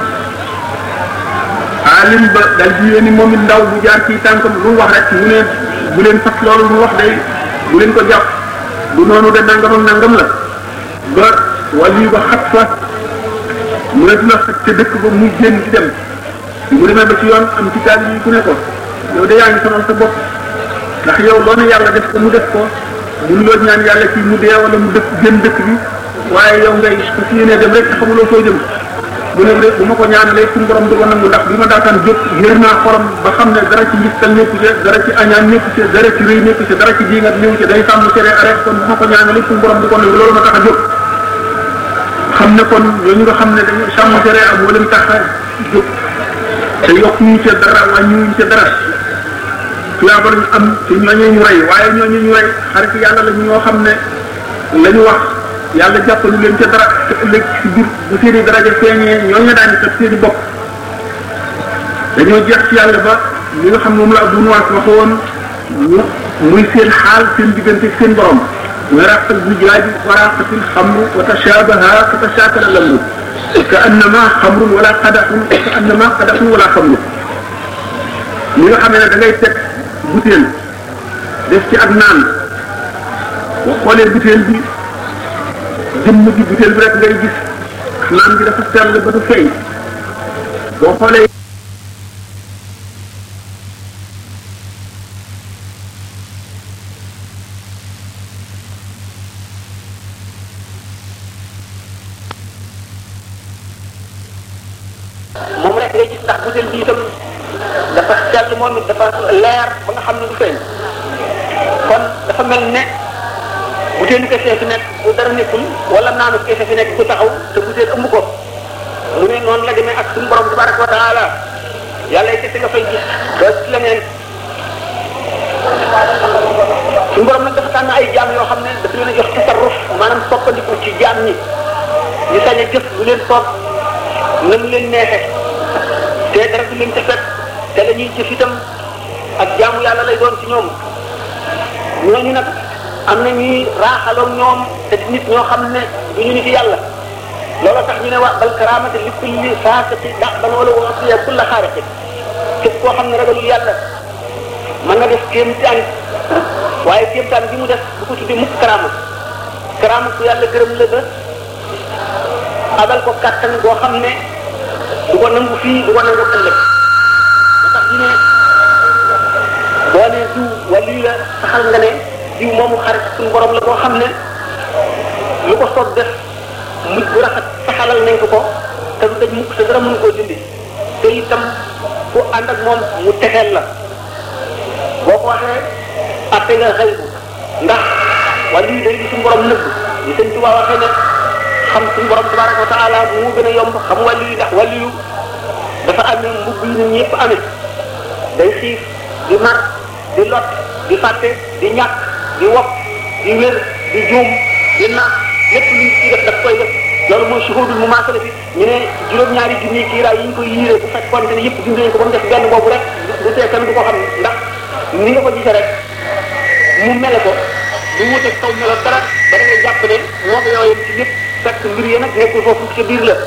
alim ba dal di yónni moom it ndaw bu jaar ci tànkam lu mu wax rek mu ne bu leen fas loolu mu wax day bu leen ko jàpp du noonu de nangam ak nangam la ba wàllu ba xat fa mu ne la xat ca dëkk ba muy génn di dem mu demee ba ci yoon am ci taal yi ku ne ko yow de yaa ngi sonal sa bopp ndax yow loo ne yàlla def ko mu def ko mun loo ñaan yàlla ci mu dee wala mu dëkk génn dëkk bi waaye yow ngay su si yéenee dem rek xamuloo soo jëm mu ne bu ma ko ñaanalee suñu borom du ko nangu ndax bi ma daataan jóg yër naa xorom ba xam ne dara ci ngistal nekku ci dara ci añaan nekku ci dara ci rëy nekku ci dara ci diingat néew ci day sàmm sere arrêt kon bu ma ko ñaanalee suñu borom du ko nangu loolu ma tax a jóg xam ne kon ñooñu nga xam ne dañu sàmm sere am moo leen tax a jóg te yokk ñu ca dara wàññiwuñ ca dara tuyaaba lañu am te ñooñu ñu rey waaye ñooñu ñu rey xarit yàlla la ñoo xam ne la ñu wax yàlla jàppalu leen ca dara te ëllëg si biir bu seeni daraja feeñee ñooñu daañu teg seeni bopp dañoo jeex ci yàlla ba li nga xam moom la Abu Nuwaas waxoon ñu muy seen xaal seen diggante seen borom muy raqal bujaaj wa raqatil xamru wa tashabaha fa tashaakala lamru ka annama xamrun wala qadaxun ka annama qadaxun wala xamru li nga xam ne da ngay teg butéel def ci ak naan boo xoolee butéel bi jëmm ji butéel bi rek ngay gis naan bi dafa sell ba du feeñ boo xoolee moom rek ngay gis ndax butéel bi itam dafa sell moom it dafa leer ba nga xam ne du feeñ kon dafa mel ne butéelu kese fi nekk bu dara nekkul wala naanu kese fi nekk ku taxaw te butéel ëmb ko mu ne noonu la demee ak suñu borom tabaraka wa taala yàlla kese nga fay gis doo ci leneen suñu borom nag dafa tànn ay jaam yoo xam ne dafa leen a jox tasarruf maanaam soppandiku ci jaam ñi ñu sañ a jëf lu leen soob na mu leen neexe te dara du leen ca fekk te la ñuy jëf itam ak jaamu yàlla lay doon ci ñoom ñooñu nag am na ñuy raaxaloog ñoom te di nit ñoo xam ne du ñu nit yàlla loolu tax ñu ne waa bal karaamate li kulli faasiqi da'ban wala wasiya kulla xaariqi képp koo xam ne ragalul yàlla mën na def kéemtaan waaye kéemtaan bi mu def bu ko tuddee mukk karaama karaama ku yàlla gërëm la ba abal ko kàttan boo xam ne du ko nangu fii du ko nangu ëllëg moo tax ñu ne boo ne diw wàllu la saxal nga ne diw moomu xarit suñu borom la boo xam ne lu ko soog def mujj bu rafet saxalal nañ ko ko te du daj mukk te dara mënu koo dindi te itam ku ànd ak moom mu texeel la boo ko waxee atte nga xëy bu ndax wàllu yi day di suñu borom nëbb ñu sëñ Tuubaa waxee ne xam suñu borom tabaraka wa taala mu gën a yomb xam wàllu yi ndax wàllu yu dafa amee mbubb yi nit ñëpp amee day xiif di mar di lot di fàtte di ñàkk di wopp di wér di juum di nax lépp lu ñu ci def daf koy def loolu mooy suhudul mu maasala fi ñu ne juróom-ñaari junni kiiraay yi ñu koy yiiree bu fekkoonte ne yëpp dindi nañ ko ba mu def benn boobu rek du tee kenn du ko xam ndax ni nga ko gisee rek mu mele ko du wuteeg kaw melo dara ba da ngay jàpp ne moo ko yooyu ci lépp fekk mbir yi nag nekkul foofu ca biir la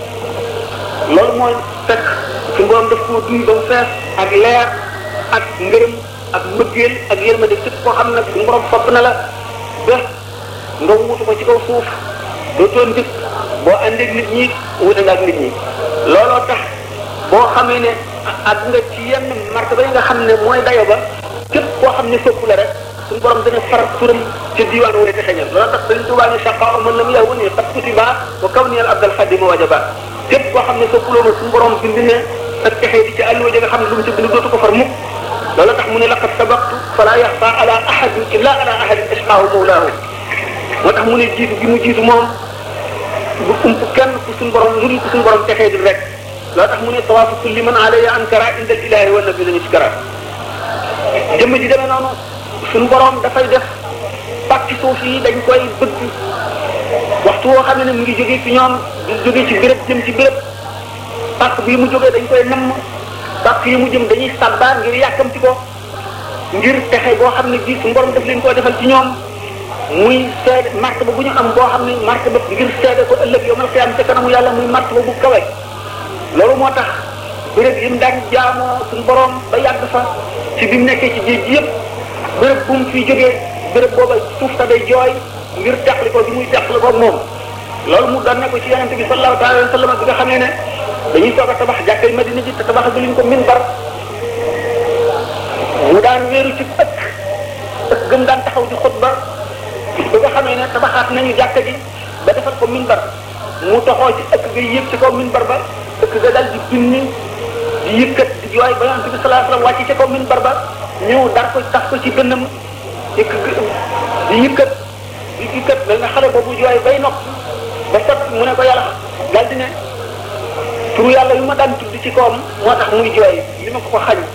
loolu mooy fekk su borom daf koo duy ba mu fees ak leer ak ngërëm ak mbëggeel ak yërmande képp koo xam ne su borom fopp na la ba nga wutu ko ci kaw suuf dootoo ndik boo àndeeg nit ñi wute nga ak nit ñi looloo tax boo xamee ne ak nga ci yenn martaba yi nga xam ne mooy dayo ba képp koo xam ne sopp la rek suñu borom dana faral turam ci diwaan wu ne texeñal loolu tax dañ tubaab ni saqa man lam yaw ni qad kutiba wa kawniyal abdal xadima wajaba képp koo xam ne soppuloo ma suñu borom bind ne ak texee di ci àlluwa ja nga xam ne lu mu ci bind dootu ko far mukk loolu tax mu ne laqad sabaqtu fala yaxfa ala ahadin illa ala ahadin isqaahu mawlaahu moo tax mu ne jiitu gi mu jiitu moom bu ump kenn ku suñu borom lu dul ku suñu borom texee di rek loo tax mu ne tawaafu kulli man alayya ankara indal ilahi wa nabi lañu sikara jëmm ji demee noonu suñu borom dafay def pàcc suuf yi dañ koy bëgg waxtu woo xam ne mu ngi jógee ci ñoom di jógee ci béréb jëm ci béréb pàcc bii mu jógee dañ koy namm pàcc yi mu jëm dañuy sàbbaa ngir yàkkamti ko ngir texe boo xam ne bii suñu borom daf leen koo defal ci ñoom muy seede martaba bu ñu am boo xam ne martaba ngir seede ko ëllëg yow mal xiyaam ca kanamu yàlla muy martaba bu kawe loolu moo tax béréb yi mu daan jaamoo suñu borom ba yàgg fa ci bi mu nekkee ci géej gi yëpp béréb bu mu fiy jógee béréb booba suuf sa day jooy ngir teqli ko bi muy teqli ko moom loolu mu doon ne ko ci yonente bi sallallahu taala wa sallam bi nga xamee ne dañuy soog a tabax jàkkay madina ji te tabax bi luñ ko minbar mu daan wéeru ci ëkk ëkk gëm daan taxaw di xutba bi nga xamee ne tabaxaat nañu jàkka ji ba defal ko minbar mu toxoo ci ëkk ga yëg ci kaw minbar ba ëkk ga dal di binni di yëkkat di jooy ba yonente bi sallallahu alayhi wa sallam wàcc ci kaw minbar ba ñëw dar ko tax ko ci dënnam ëkk di yëkkat di yëkkat mel na xale boobu jooy bay nopp ba sot mu ne ko yàlla dal di ne turu yàlla yu ma daan tudd ci kawam moo tax muy jooy li ma ko ko xañ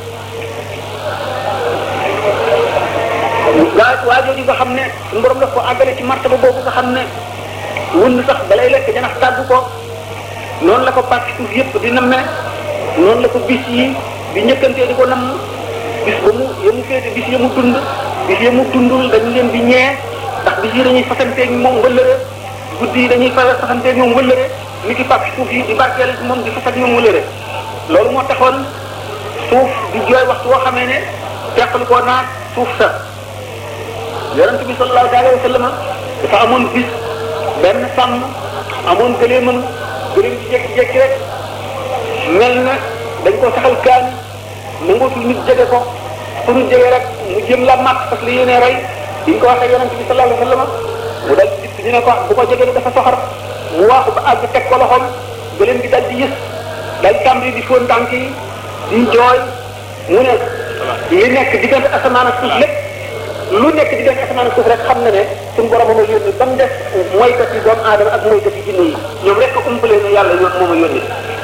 waa waa jooju nga xam ne suñu borom daf ko àggale ci martaba boobu nga xam ne wund sax balay lekk janax tàggu ko noonu la ko parti suuf yëpp di namme noonu la ko bis yi di njëkkantee di ko namm bis ba mu yemu féete bis yemu dund bis yemu dundul dañu leen di ñee ndax bis yi dañuy fasanteeg moom wëllëre guddi yi dañuy fa fasanteeg moom wëllëre ni ki parti suuf yi di barkeel moom di fasat moom wëllëre loolu moo taxoon suuf di jooy waxtu woo xamee ne teqal koo naat suuf sa yonente bi sallallahu alayhi wa sallam dafa amoon bis benn sàmm amoon gëleemam gëleem ci jékki-jékki rek mel na dañ ko saxal kaani nangootul nit jege ko fu ñu jege rek mu jëm la mat parce que li yéene rey diñ ko waxee yonente bi sallallahu alayhi wa sallam mu dal dikk ñu ne ko bu ko jege dafa soxar mu waaxu ba àgg teg ko loxoom gëleem gi dal di yës dal tàmbali di fóon tànk yi di jooy mu ne li nekk diggante asamaan ak suuf lépp lu nekk diggante asamaan ak suuf rek xam na ne suñu borom moom a yónni ba mu def mooykat yi doomu aadama ak mooykat yi jinne yi ñoom rek ko umpale ne yàlla yoon moom a yónni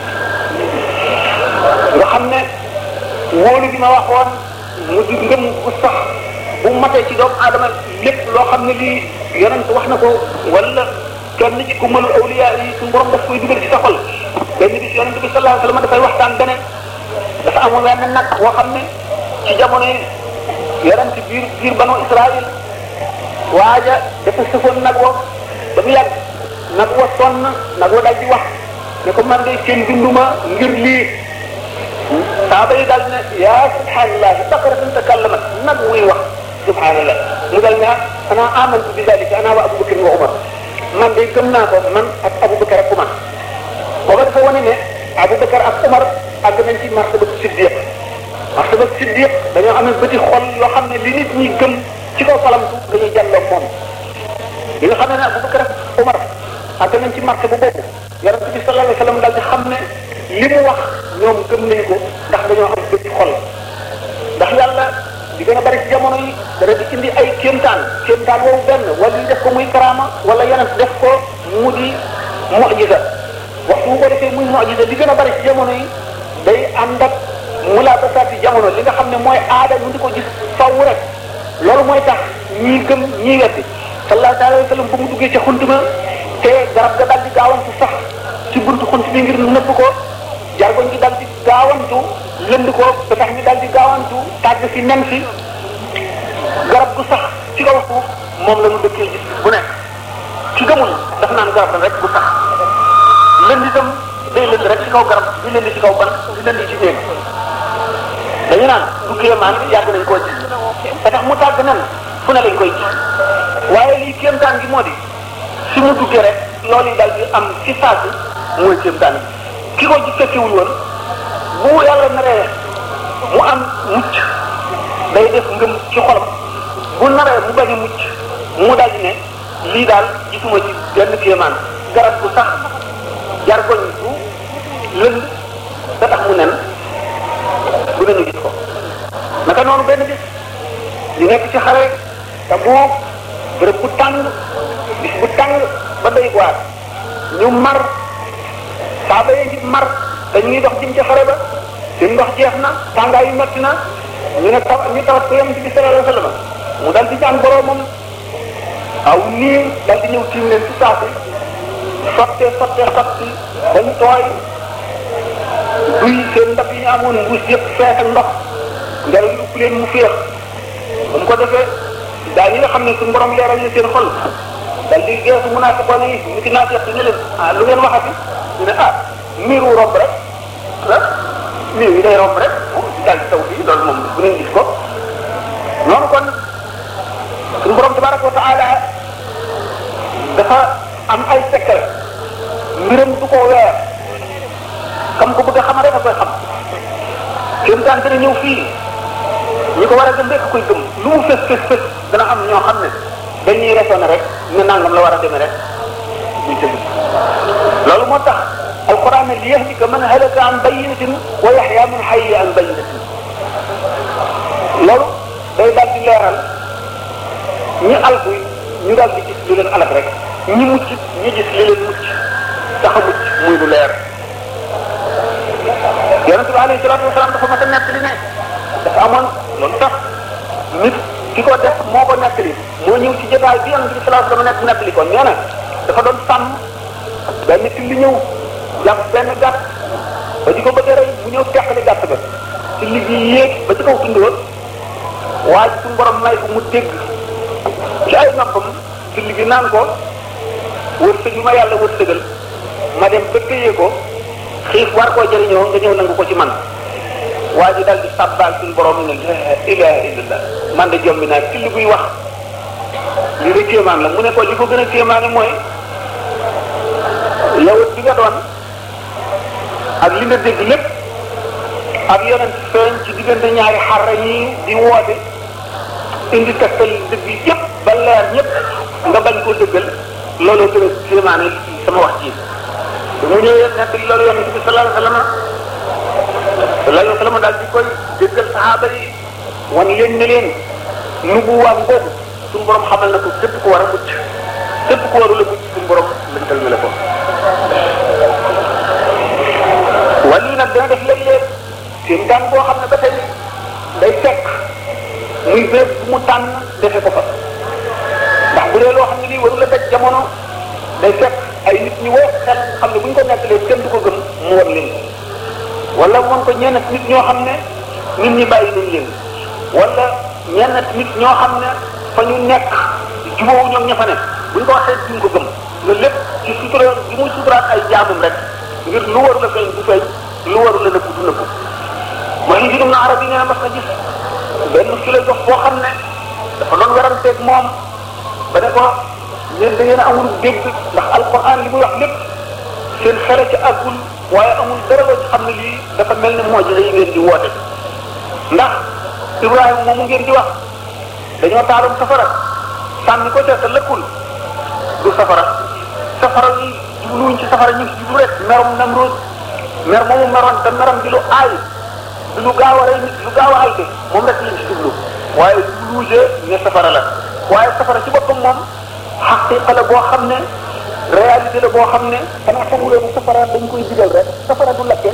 nga xam ne wóolu bi ma waxoon mu di ngëm bu sax bu matee ci doomu aadama lépp loo xam ne lii yonent wax na ko wala kenn ci ku mënul awliya yi suñu borom daf koy dugal ci sa xol benn bis yonent bi sallallahu alayhi wa sallam dafay waxtaan beneen dafa amoon wenn nag boo xam ne ci jamono yi yonent biir biir banu Israël waaja dafa sëfoon nag wa ba mu yàgg nag wa sonn nag wa daal di wax ne ko man de kenn binduma ngir lii saaba yi daal ne yaa subhanallah baqaratun takallamat nag muy wax subhanallah mu dal ne ana amantu bi dalika ana wa abubakar wa umar man de gëm naa ko man ak abubakar ak umar booba dafa wane ne abubakar ak umar àgg nañ ci martaba siddiq martaba siddiq dañoo amee bëti xol yoo xam ne li nit ñi gëm ci kaw falamtu dañuy jàlloo moom li nga xam ne ne abubakar ak umar àgg nañ ci martaba boobu yonente bi sallallahu alayhi wa sallam daal di xam ne li mu wax ñoom gëm nañ ko ndax dañoo am bëti xol ndax yàlla di gën a bari ci jamono yi dara di indi ay kéemtaan kéemtaan woowu benn wala ñu def ko muy karaama wala yeneen def ko mu di mu'jiza waxtu bu ko defee muy mu'jiza li gën a bari ci jamono yi day ànd ak mulaabasaati jamono li nga xam ne mooy aada ñu di ko gis faw rek loolu mooy tax ñii gëm ñii weddi sallallahu alayhi wa sallam bu mu duggee ca xuntuma te garab ga dal di gaawantu sax ci buntu xunt bi ngir nëbb ko jargoñ gi dal di gaawantu lënd ko ba tax ñu dal di gaawantu tàgg fi nen fi garab gu sax ci kaw suuf moom la ñu dëkkee gis bu nekk ci gëmul daf naan garab la rek bu sax lënd itam day lënd rek ci kaw garab di lënd ci kaw ban di lënd ci néeg dañu naan du kéemaan yàgg nañ koo gis te tax mu tàgg nen fu ne lañ koy gis waaye lii kéemtaan gi moo di si mu duggee rek loolu yi dal di am ci saasi mooy kéemtaan gi ki ko ji fekkiwul woon bu yàlla naree mu am mucc day def ngëm ci xolam bu naree mu bañ a mucc mu dal di ne lii daal gisuma ci benn kéemaan garab bu sax jargoñ bu lënd da tax mu nen bu nañu gis ko naka noonu benn bis di nekk ci xare te boo bërëb bu tàng bis bu tàng ba doy waar ñu mar saaba yi ngi mar te ñu ngi dox jëm ci xare ba seen ndox jeex na tàngaay yu metti na ñu ne taw ñu tawat ko yonent bi sallallahu alayhi wasallam mu dal di ñaan boroomam aw nii dal di ñëw tiim leen ci saasi sottee sottee sotti bañ tooy duy seen ndab yi ñu amoon mbuus yëpp fees ak ndox ngelaw li upp leen mu féex ba mu ko defee daal ñi nga xam ne suñu borom leeral na seen xol dal di geesu munaafiqoon yi ñu ci naat yëpp ne leen ah lu ngeen waxati ñu ne ah miiru romb rek ah miir yi day romb rek daal di taw fii loolu moom bu ngeen gis ko noonu kon suñu borom tabaraka wa taala dafa am ay secret mbiram du ko weer xam ko bëgg a xam rek a koy xam kéem taan dana ñëw fii ñi ko war a gëm rek koy gëm lu mu fës fës fës dana am ñoo xam ne dañuy raisonné rek ne nangam la war a demee rek ñu tëdd loolu moo tax alquran ne li yahlika man halaka an bayinatin wa yaxya man xayya an bayinatin loolu day daal di leeral ñi alku ñu daal di gis lu leen alak rek ñi mucc ñi gis li leen mucc tax a mucc muy lu leer yonente bi alayhi salatu wasalaam dafa mas a nettali ne dafa amoon loolu tax nit ki ko def moo ko nettali moo ñëw ci jotaay bi yonente bi salatu wasalaam nekk nettali ko nee na dafa doon sàmm benn till li ñëw jàpp benn gàtt ba di ko bëgg a rey mu ñëw teqali gàtt ba ci liggéey yéeg ba ci kaw tund waa ji suñu borom may ko mu dégg ci ay noppam ci liggéey naan ko wërsëg yu ma yàlla wërsëgal ma dem ba téye ko xiif war koo jëriñoo nga ñëw nangu ko ci man waa ji daal di sàbbaal suñu borom ne la ilaha illallah man de jombi naa ci li buy wax li de kéemaan la mu ne ko li ko gën a kéemaane mooy yow bi nga doon ak li nga dégg lépp ak yonent feeñ ci diggante ñaari xarra yi di woote indi tegtal dëgg yëpp ba leer ñëpp nga bañ koo dëggal looloo gën a kéemaane sama wax ji mu ñëwee nekk loolu yonent bi sallallahu alayhi wa sallam sallallahu alayhi wa sallam daal di koy déggal saxaaba yi wan leen ne leen nubuwaam boobu suñu borom xamal na ko képp ku war a mucc képp ku warul a mucc suñu borom lëntal na la ko wàllu nag dana def léeg-léeg seen daan boo xam ne ba tey day fekk muy béréb bu mu tànn defe ko fa ndax bu dee loo xam ne lii warul a daj jamono day fekk ay nit ñu woo xel xam ne bu ñu ko nettalee kenn du ko gëm mu war leen ko wala moom ko ñenn nit ñoo xam ne nit ñi bàyyi nañ leen wala ñenn nit ñoo xam ne fa ñu nekk jubóowu ñoom ña fa ne bu ñu ko waxee duñ ko gëm loolu lépp ci sutura bi muy suturaat ay jaamum rek ngir lu waru la feeñ du feeñ lu waru la nëbbu du nëbbu mooy li juróom na arab yi nee na mas na gis benn philosophe boo xam ne dafa doon weranteeg moom ba ne ko yéen da ngeen a amul dégg ndax alquran li muy wax lépp seen xele ci àggul waaye amul dara loo ci xam ne lii dafa mel ne moo ji yi ngeen di woote ndax Ibrahima moomu ngeen di wax dañoo taaloon safara sànni ko ca te lëkkul du safara safara yi jubluwuñ ci safara ñu ngi ci jublu rek merom Namrud mer moomu meroon te merom di lu aay di lu gaaw a rey nit lu gaaw a alte moom rek lañ ci jublu waaye jubluwuje ne safara la waaye safara ci boppam moom xaqiqa la boo xam ne réalité la boo xam ne xanaa xamulee ne safara dañ koy digal rek safara du lakke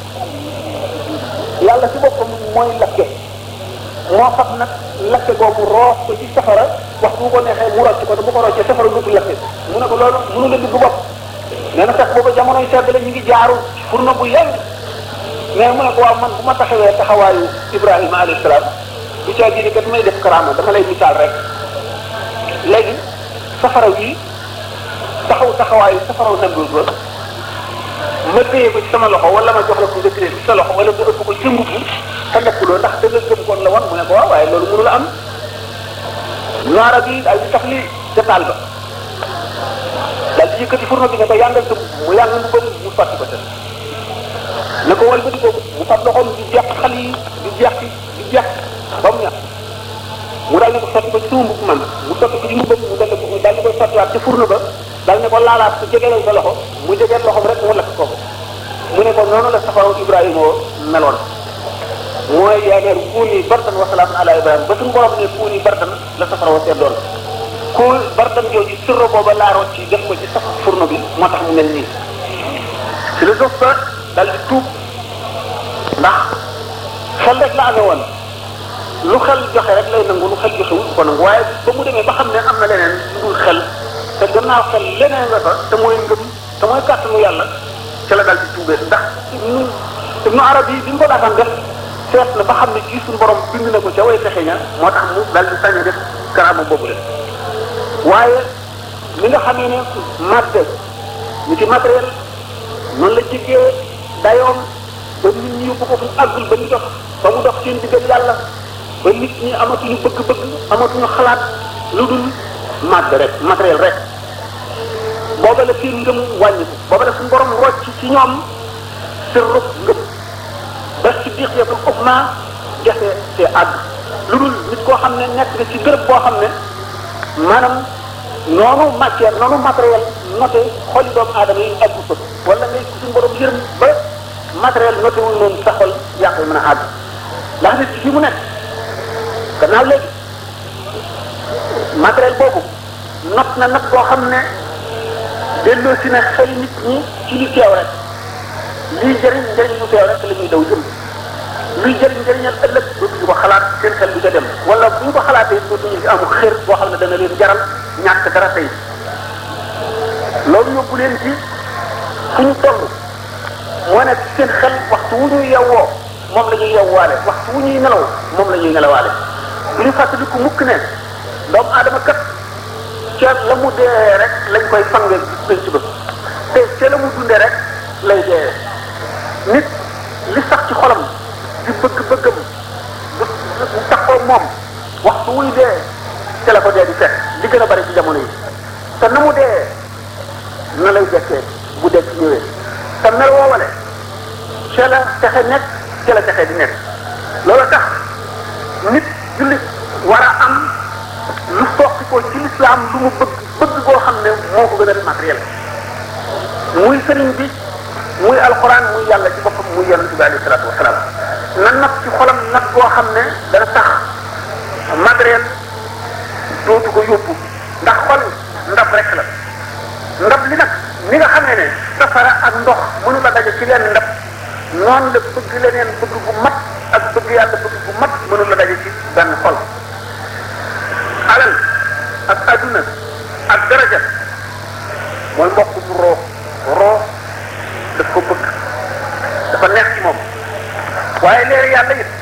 yàlla ci boppam mooy lakke moo fab nag lakke boobu roof ko ci safara wax bu ko neexee mu rocc ko te bu ko roccee safara dootul lakke mu ne ko loolu mënu la digg bopp nee na fekk booba jamonoy sedd la ñu ngi jaaru furna bu yàgg mais mu ne ko waaw man bu ma taxawee taxawaayu Ibrahima alayhi salaam du caa ji kat may def karaama dama lay misaal rek léegi safara wi taxaw taxawaayu safaraw Namruud ba ma téye ko ci sama loxo wala ma jox la ko nga téye ci sa loxo wala nga ëpp ko ci mbubb te nekkuloo ndax da nga gëm kon la wan mu ne ko waaw waaye loolu mënu la am noara bi daal di tax li ca taal ba daal di yëkkati fourneau bi ne ko yàngal sa mu yàng mu bëri mu sotti ko ca ne ko wal ba di ko mu fab loxoom di jeex xal yi di jeex di jeex ba mu ñax mu daal ne ko sotti ko ci sama mbubb man mu sotti ko ci mbubbam mu dal ko daal di koy sottiwaat ca fourneau ba daal ne ko laalaat ko jegelal sa loxo mu jegeel loxom rek mu lakk ko mu ne ko noonu la safaraw Ibrahima meloon mooy yaa neer kuuni bardan wa salaamun ala Ibrahima ba suñu borom ne kuuni bardan la safaraw seddoon ku bardan jooju sirro booba laaroot ci def ko ci saf fourneau bi moo tax mu mel nii philosophe ba dal di tuub ndax xel rek la amee woon lu xel joxe rek lay nangu lu xel joxewul ko nangu waaye ba mu demee ba xam ne am na leneen lu dul xel te gannaaw xel leneen nga fa te mooy ngëm te mooy kàttanu yàlla ca la dal di tuubee ndax ibnu ibnu arab yi bi mu ko daataan def seet na ba xam ne ci suñu borom bind na ko ca way fexe ña moo tax mu dal di sañ a def karaama boobu leen waaye li nga xamee ne màgg ñu ci matériel noonu la jigee dayoom ba nit ñi yóbbu ko fu àggul ba ñu dox ba mu dox seen diggal yàlla ba nit ñi amatuñu bëgg-bëgg amatuñu xalaat lu dul màgg rek matériel rek booba la seen ngëm wàññiku booba la suñu borom rocc ci ñoom sirru ngëm ba si diqiyatul uxma jafe see àgg lu dul nit koo xam ne nekk nga ci bërëb boo xam ne maanaam noonu matière noonu matériel noté xoli doomu aadama yi àggu fa wala ngay suñu borom yërëm ba matériel noté wul noonu sa xol yaa koy mën a àgg ndax nit fi mu nekk gannaaw léegi matériel boobu not na nag boo xam ne delloo si na xel nit ñi ci li teew rek lii jëriñ njëriñ lu teew rek la ñuy daw jëm luy jëriñ njëriñal ëllëg dootuñu ko xalaat seen xel du ca dem wala bu ñu ko xalaatee dootuñu ci amu xër boo xam ne dana leen jaral ñàkk dara tey loolu yóbbu leen ci fu ñu toll moo nekk seen xel waxtu wu ñuy yewwoo moom la ñuy yewwaale waxtu wu ñuy nelaw moom la ñuy nelawaale bu ñu fàttaliku mukk ne doomu aadama kat ca la mu dee rek lañ koy fange penc ba te ca la mu dundee rek lay dee nit li sax ci xolam di bëgg-bëggam du du taxoo moom waxtu wuy dee ca la ko dee di fekk li gën a bari ci jamono yi te na mu dee na lay dekkee bu dekk ñëwee te mel woowale ca la texe nekk ca la texe di nekk loolu tax nit jullit war a am lu soqi ko ci lislaam lu mu bëgg bëgg boo xam ne moo ko gën a matériel muy sëriñ bi muy alquran muy yàlla ci boppam muy yonent bi alayhi salaatu wasalaam na nag ci xolam nag boo xam ne dana tax matériel dootu ko yóbbu ndax xol ndab rek la ndab li nag ni nga xamee ne safara ak ndox mënu la daje ci leen ndab noonu la bëgg leneen bëgg bu mat ak bëgg yàlla bëgg bu mat mënu la daje ci benn xol alal ak adduna ak daraja mooy mbokk mu roo roo daf ko bëgg dafa neex ci moom waaye leer yàlla it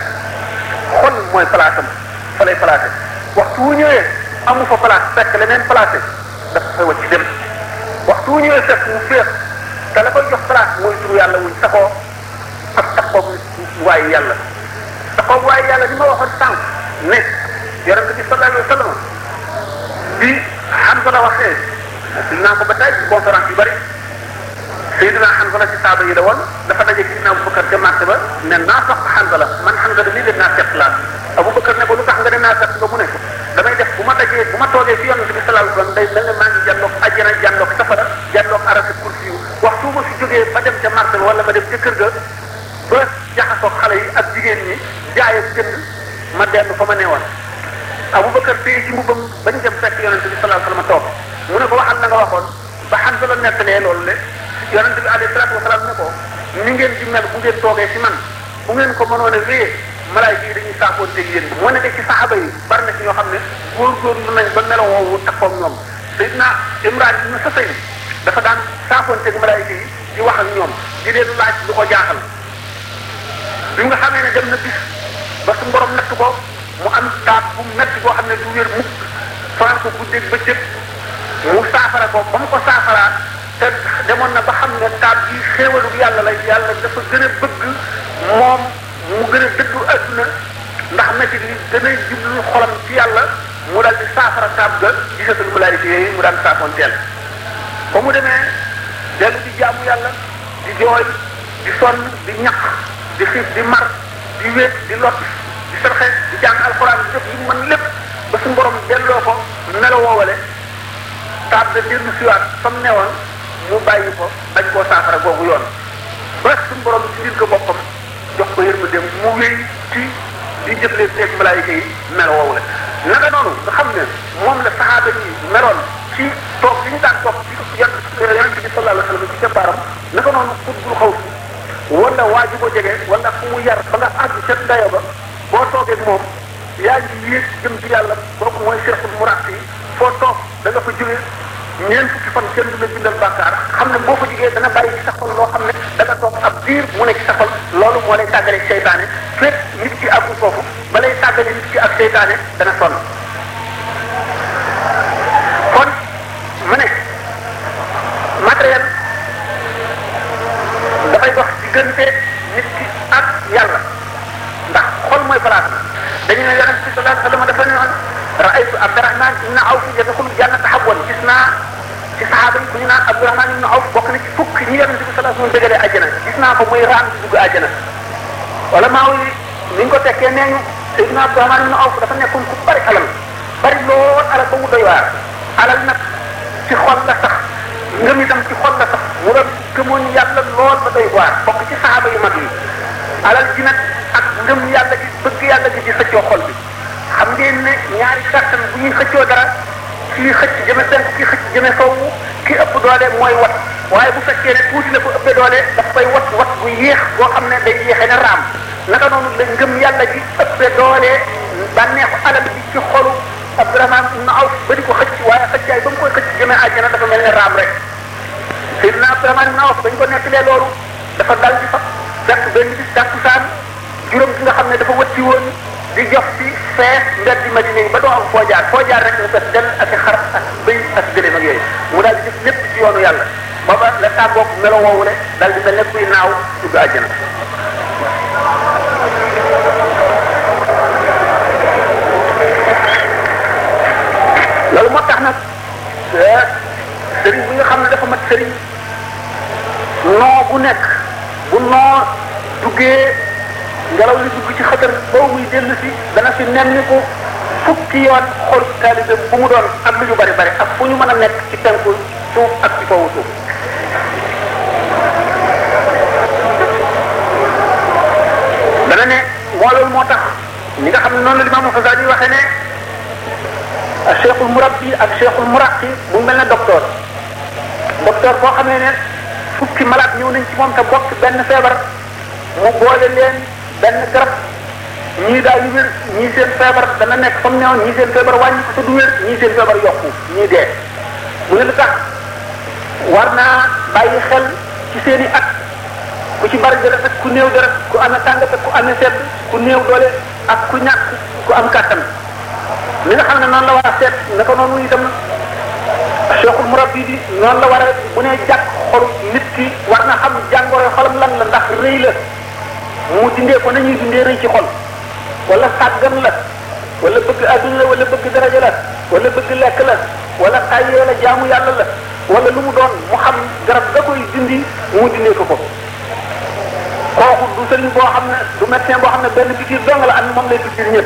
xol mooy place am fa lay placé waxtu wu ñëwee amu fa place fekk leneen placé dafa fay wacc dem waxtu wu ñëwee fekk mu féex te la koy jox place mooy turu yàlla wuñ taxoo ak taxoog waayu yàlla taxoog waayu yàlla ni ma waxoon sànq ne yonent bi sallallahu alayhi wa sallam bi Hamza la waxee dinaa ko ba tey ci conférence yu bari Seydina Hanzala ci saaba yi la woon dafa daje ci Abu Bakar ca marché ba ne naa sax Hanzala man Hanzala lii de naa seet laa Abu Bakar ne ko lu tax nga ne naa seet nga mu ne ko damay def bu ma dajee bu ma toogee fi yonent bi sallallahu alayhi wasallam day mel ne maa ngi jàndoog àjjana jàndoog safara jàndoog arasi kursi yu waxtu ma fi jógee ba dem ca marché ba wala ma dem ca kër ga ba jaxasoog xale yi ak jigéen ñi jaay ak jënd ma dellu fa ma neewoon Abu Bakar téye ci mbubam bañ dem fekk yonent bi sallallahu alayhi wasallam toog mu ne ko waxal la nga waxoon ba Hanzala nettalee loolu le yonente bi alayhi salaatu wasalaam ne ko ni ngeen di mel bu ngeen toogee ci man bu ngeen ko mënoon a wéyee malaayika yi dañuy saafoonteeg yéen moo ne de ci saxaba yi bari na ci ñoo xam ne góorgóorlu nañ ba melo woowu takkoog ñoom Seydina Imraan ibn Husayn dafa daan saafoonteeg malaayika yi di wax ak ñoom di leen laaj lu ko jaaxal bi nga xamee ne dem na bis ba su borom natt ko mu am taat bu metti boo xam ne du wér mukk fanaan ko guddeeg bëccëg mu saafara ko ba mu ko saafaraa te demoon na ba xam ne taab bi xéewalu yàlla la yàlla dafa gën a bëgg moom mu gën a dëddu adduna ndax métti li gën a jublu xolam ci yàlla mu daal di saafara taab ga gisatul malaayika yooyu mu daan saafoon teel ba mu demee dellu di jaamu yàlla di jooy di sonn di ñaq di xiif di mar di wéet di lot di sarxe di jàng alxuraan di def yi mën lépp ba su borom delloo ko melo woowale taab da dellu siwaat fa mu newoon mu bàyyi ko bañ koo saafara googu yoon ba suñu borom ci biir ko boppam jox ko yërmande mu wéy ci di jëflee teeg malaayika yi mel woowu la naka noonu nga xam ne moom la saxaaba yi meloon ci toog li ñu daan toog ci yonent yonent bi sallallahu alayhi wa sallam ci keppaaram naka noonu xutbul xaw wala waa ji ko jege wala fu mu yar ba nga àgg ca dayo ba boo toogee moom yaa ngi yéeg jëm ci yàlla kooku mooy cheikhul murabbi foo toog da nga fa jóge ñeent fukki fan kenn du la bindal bàkkaar xam ne boo fa jógee dana bàyyi ci sa xol loo xam ne da nga toog ab diir mu ne ci sa xol loolu moo lay tàggale seytaane fekk nit ki àggul foofu ba lay tàggale nit ki ak seytaane dana sonn kon mu ne matériel dafay dox diggante nit ki ak yàlla ndax xol mooy place bi dañu ne yonent bi sallallahu alayhi wa sallam dafa ne woon raaytu Abdurahman ibn Awf yadxulu jannata habwan gis naa ci saxaaba yi ku ñu naan Abdurahman ibn Awf bokk na ci fukk ñi yonent bi sallallahu alayhi wa sallam dëggalee àjjana gis naa ko muy raam di dugg àjjana wala maa yi ni ñu ko tekkee nee ñu Seydina Abdurahman ibn Awf dafa nekkoon ku bari alal bari lool alal ba mu doy waar alal nag ci xol la sax ngëm itam ci xol la sax mu doon gëmoon yàlla lool ba doy waar bokk ci saxaaba yu mag yi alal ji nag ak ngëm yàlla gi bëgg yàlla gi di xëccoo xol bi xam ngeen ne ñaari kàttan bu ñuy xëccoo dara kii xëcc jëme penk kii xëcc jëme sowwu ki ëpp doole mooy wat waaye bu fekkee ne tuuti la ko ëppee doole daf koy wat wat bu yéex boo xam ne day yéexee ne raam naka noonu la ngëm yàlla gi ëppee doole bànneexu alal bi ci xolu Abdurahman ibn Awf ba di ko xëcc waaye xëccaay ba mu koy xëcc jëmee àjjana dafa mel ne raam rek Seydina Abdurahman ibn Awf dañ ko nettalee loolu dafa dal di fa fekk benn bis tàkkusaan juróom gi nga xam ne dafa wëtti woon di jox ci fees mbeddi Madina yi ba doo am foo jaar foo jaar rek nga fes del ak xar ak bëy ak gëléem ak yooyu mu daal di def lépp ci yoonu yàlla booba la tàggoog melo woowu le daal di mel ne kuy naaw dugg àjjana loolu moo tax nag sëriñ bi nga xam ne dafa mat sëriñ noo bu nekk bu noo duggee ngelaw li dugg ci xëtër boobu muy dellu si dana fi nemmi ko fukki yoon xol taalibe bu mu doon ak lu ñu bari bari ak fu ñu mën a nekk ci penku suuf ak ci kawu suuf dana ne moo loolu moo tax ñi nga xam ne noonu la Imam Xasaali waxee ne ak cheikhul murabbi ak cheikhul muraqi mu mel ne docteur docteur boo xamee ne fukki malade ñëw nañ ci moom te bokk benn feebar mu boole leen benn garab ñii daal yu wér ñii seen feebar dana nekk fa mu newoon ñii seen feebar wàññi ko te du wér ñii seen feebar yokku ñii dee mu ne lu tax war naa bàyyi xel ci seen i at ku ci bari deret ak ku néew deret ku amee tàngat ak ku amee sedd ku néew doole ak ku ñàkk ku am kàttan li nga xam ne noonu la war a seet naka noonu itam cheikhul murabbi bi noonu la war a bu nee jàkk xolu nit ki war na xam jàngoro xolam lan la ndax rëy la mu dindee ko nañuy dindee rëy ci xol wala sàggan la wala bëgg adduna la wala bëgg daraja la wala bëgg lekk la wala tayyee la jaamu yàlla la wala lu mu doon mu xam garab ga koy dindi mu dindee ko ko kooku du sëriñ boo xam ne du médecin boo xam ne benn piqûre dong la am moom lay piqûre ñëpp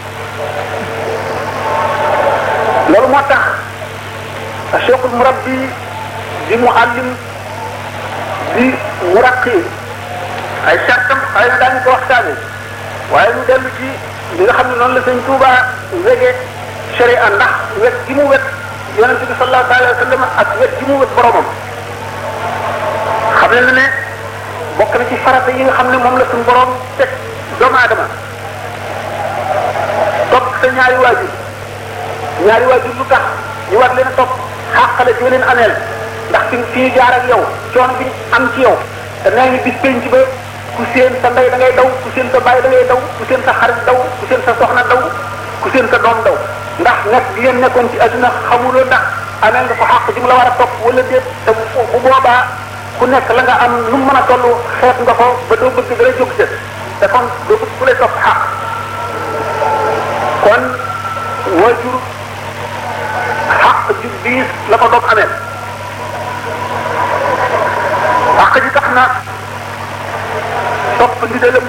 loolu moo tax cheikhul murabbi di muallim di muraqi ay sartam xëy na daañu ko waxtaane waaye ñu dellu ci li nga xam ne noonu la sëñ Tuuba wege sharia ndax wet gi mu wet yonente bi sallallahu alayhi wa sallam ak wet gi mu wet boromam xam ne ne bokk na ci farata yi nga xam ne moom la suñu borom teg doomu aadama topp sa ñaari waajur ñaari waajur lu tax ñu war leen a topp xàqale di leen ameel ndax fi fi ñu jaar ak yow coono bi am ci yow te nee ngi bis penc ba ku seen sa ndey da ngay daw ku seen sa baay da ngay daw ku seen sa xarit daw ku seen sa soxna daw ku seen sa doom daw ndax nekk gi ngeen nekkoon ci adduna xamuloo ndax ameel nga ko xàq ji mu la war a topp wala déet te bu boobaa ku nekk la nga am lu mu mën a toll xeet nga ko ba doo bëgg dara jóg sa te kon doo bëgg ku lay topp xàq kon waajur xàq ju diis la ko doom amee xàq ji tax na topp ndigalam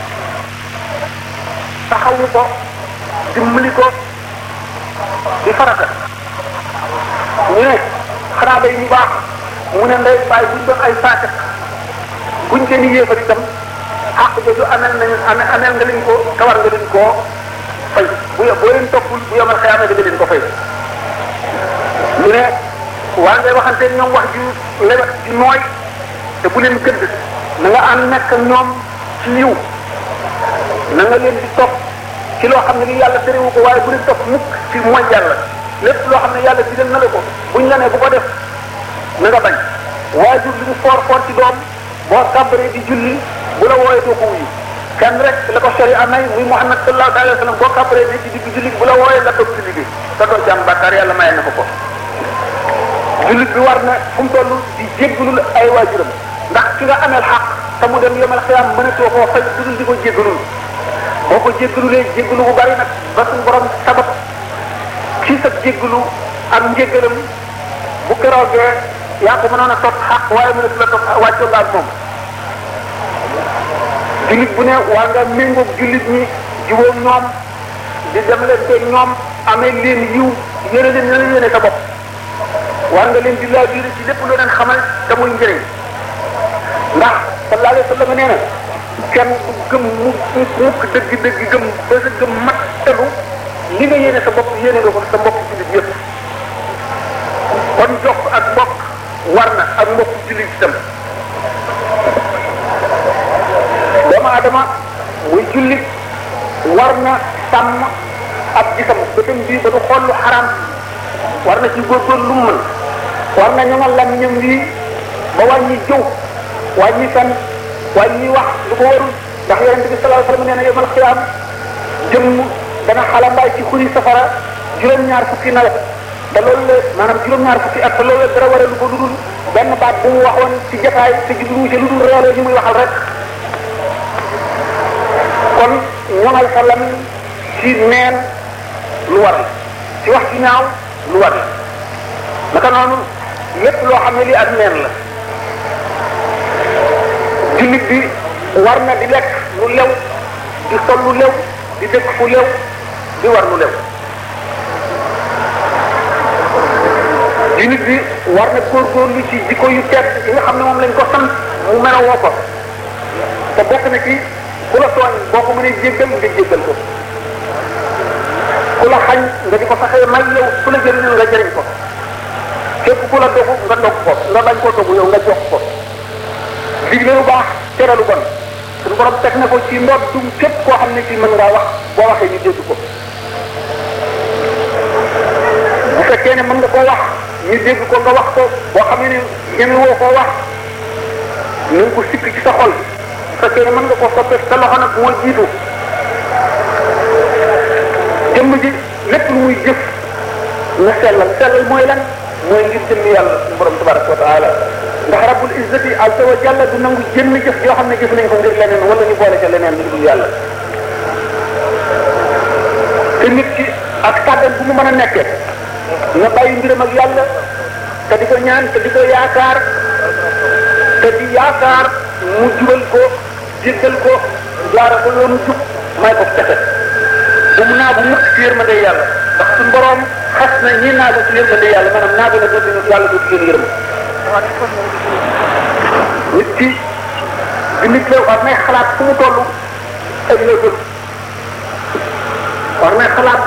taxawu ko dimbali ko di farata ñu ne xanaa day ñu baax mu ne ndey bàyyi buñ doon ay faate buñ leen di yéefar itam xàq jooju amel nañu amel amel nga leen ko kawar nga leen koo fay bu boo leen toppul bu yomal xëyaama da nga leen ko fay mu ne waa ngay waxante ñoom wax ju lewet ju nooy te bu leen gëdd na nga ànd nekk ak ñoom ci yiw na nga leen di topp ci loo xam ne li yàlla terewu ko waaye bu leen topp mukk ci mooy yàlla lépp loo xam ne yàlla digal na la ko buñ la ne bu ko def na nga bañ waajur li mu foor foor ci doom boo kàbbaree di julli bu la wooyee doo ko wuyu kenn rek la ko sori amay muy Muhammad sallallahu alayhi wa sallam boo kàbbaree ne ci digg julli bu la wooyee nga toog ci liggéey te doo ci am bàkkaar yàlla maye na ko ko jullit bi war na fu mu toll di jéggalul ay waajuram ndax ki nga ameel xaq te mu dem yomal xiyaam mënatoo koo fay dudul di ko jéggalul boo ko jéggalulee jéggalu bu bari nag ba suñu borom sabab ci sa jéggalu ak njéggalam bu keroogee yaa ko mënoon a topp xaq waaye mënatu la topp wàccoo nga ak moom jullit bu ne waa nga méngoog jullit ñi jubóog ñoom di dem leen te ñoom amee leen yiw yéene leen na leen yéene sa bopp war nga leen di laa biir ci lépp loo leen xamal te muy njëriñ ndax sallallahu alayhi wa sallam nee na kenn du gëm mu mukk dëgg dëgg gëm ba sa gëm mat telu li nga yéene sa bopp yéene nga ko sa mbokk jullit yëpp kon jokk ak mbokk war na ak mbokk jullit itam doomu adama muy jullit war na sàmm ab gisam bëtam bii ba du xool lu xaraam war na ci góorgóorlu lu mu mën war na ñoŋal làmmiñam bii ba wàññi jëw wàññi fen wàññi wax lu ko warul ndax yonente bi sallallahu alayhi wasallam nee na yemal xiyaam jëmm dana xalambaay ci xuri safara juróom-ñaar fukki nawet te loolu la maanaam juróom-ñaar fukki at te loolu la dara wara lu ko ludul benn baat bu mu waxoon ci jotaay te jublu ci lu dul reeloo ñu muy waxal rek kon ñoŋal sa lamiñ ci neen lu war la ci wax ci ñaaw lu war la naka noonu lépp loo xam ne lii ak neen la jullit bi war na di lekk lu lew di sol lu lew di dëkk fu lew di war lu lew jullit bi war na góorgóorlu ci jikko yu tedd yi nga xam ne moom lañ ko sant mu melowoo ko te bokk na ci ku la tooñ boo ko mënee jéggal nga jéggal ko ku la xañ nga di ko fexee may yow ku la jëriñul nga jëriñ ko képp ku la dogu nga dog ko nga bañ koo dogu yow nga jox ko digle lu baax tere lu bon suñu borom teg na ko ci ndoot dum képp koo xam ne ci mën ngaa wax boo waxee ñu dégg ko bu fekkee ne mën nga koo wax ñu dégg ko nga wax ko boo xam ne ñeme woo koo wax na nga ko sikk ci sa xol bu fekkee ne mën nga koo soppee sa loxo nag moo jiitu jëmm ji lépp lu muy jëf na sellal sellal mooy lan mooy ngir jëmm yàlla suñu borom tabaraka wa taala ndax rabbul izzati azza wa jalla du nangu jënn jëf yoo xam ne jëf nañ ko ngir leneen wala ñu boole ca leneen lu dul yàlla te nit ki ak kàddan bu mu mën a nekkee nga bàyyi mbiram ak yàlla te di ko ñaan te di ko yaakaar te di yaakaar mu jubal ko jéggal ko jaara ko yoonu jub may ko texe bu mu naagu mukk ci yërmande yàlla ndax suñu borom xas na ñi naagu ci yërmande yàlla maanaam naagu na dootu yàlla dootu leen yërëm nit ki bi nit la war nay xalaat fu mu toll ak léegul war nay xalaat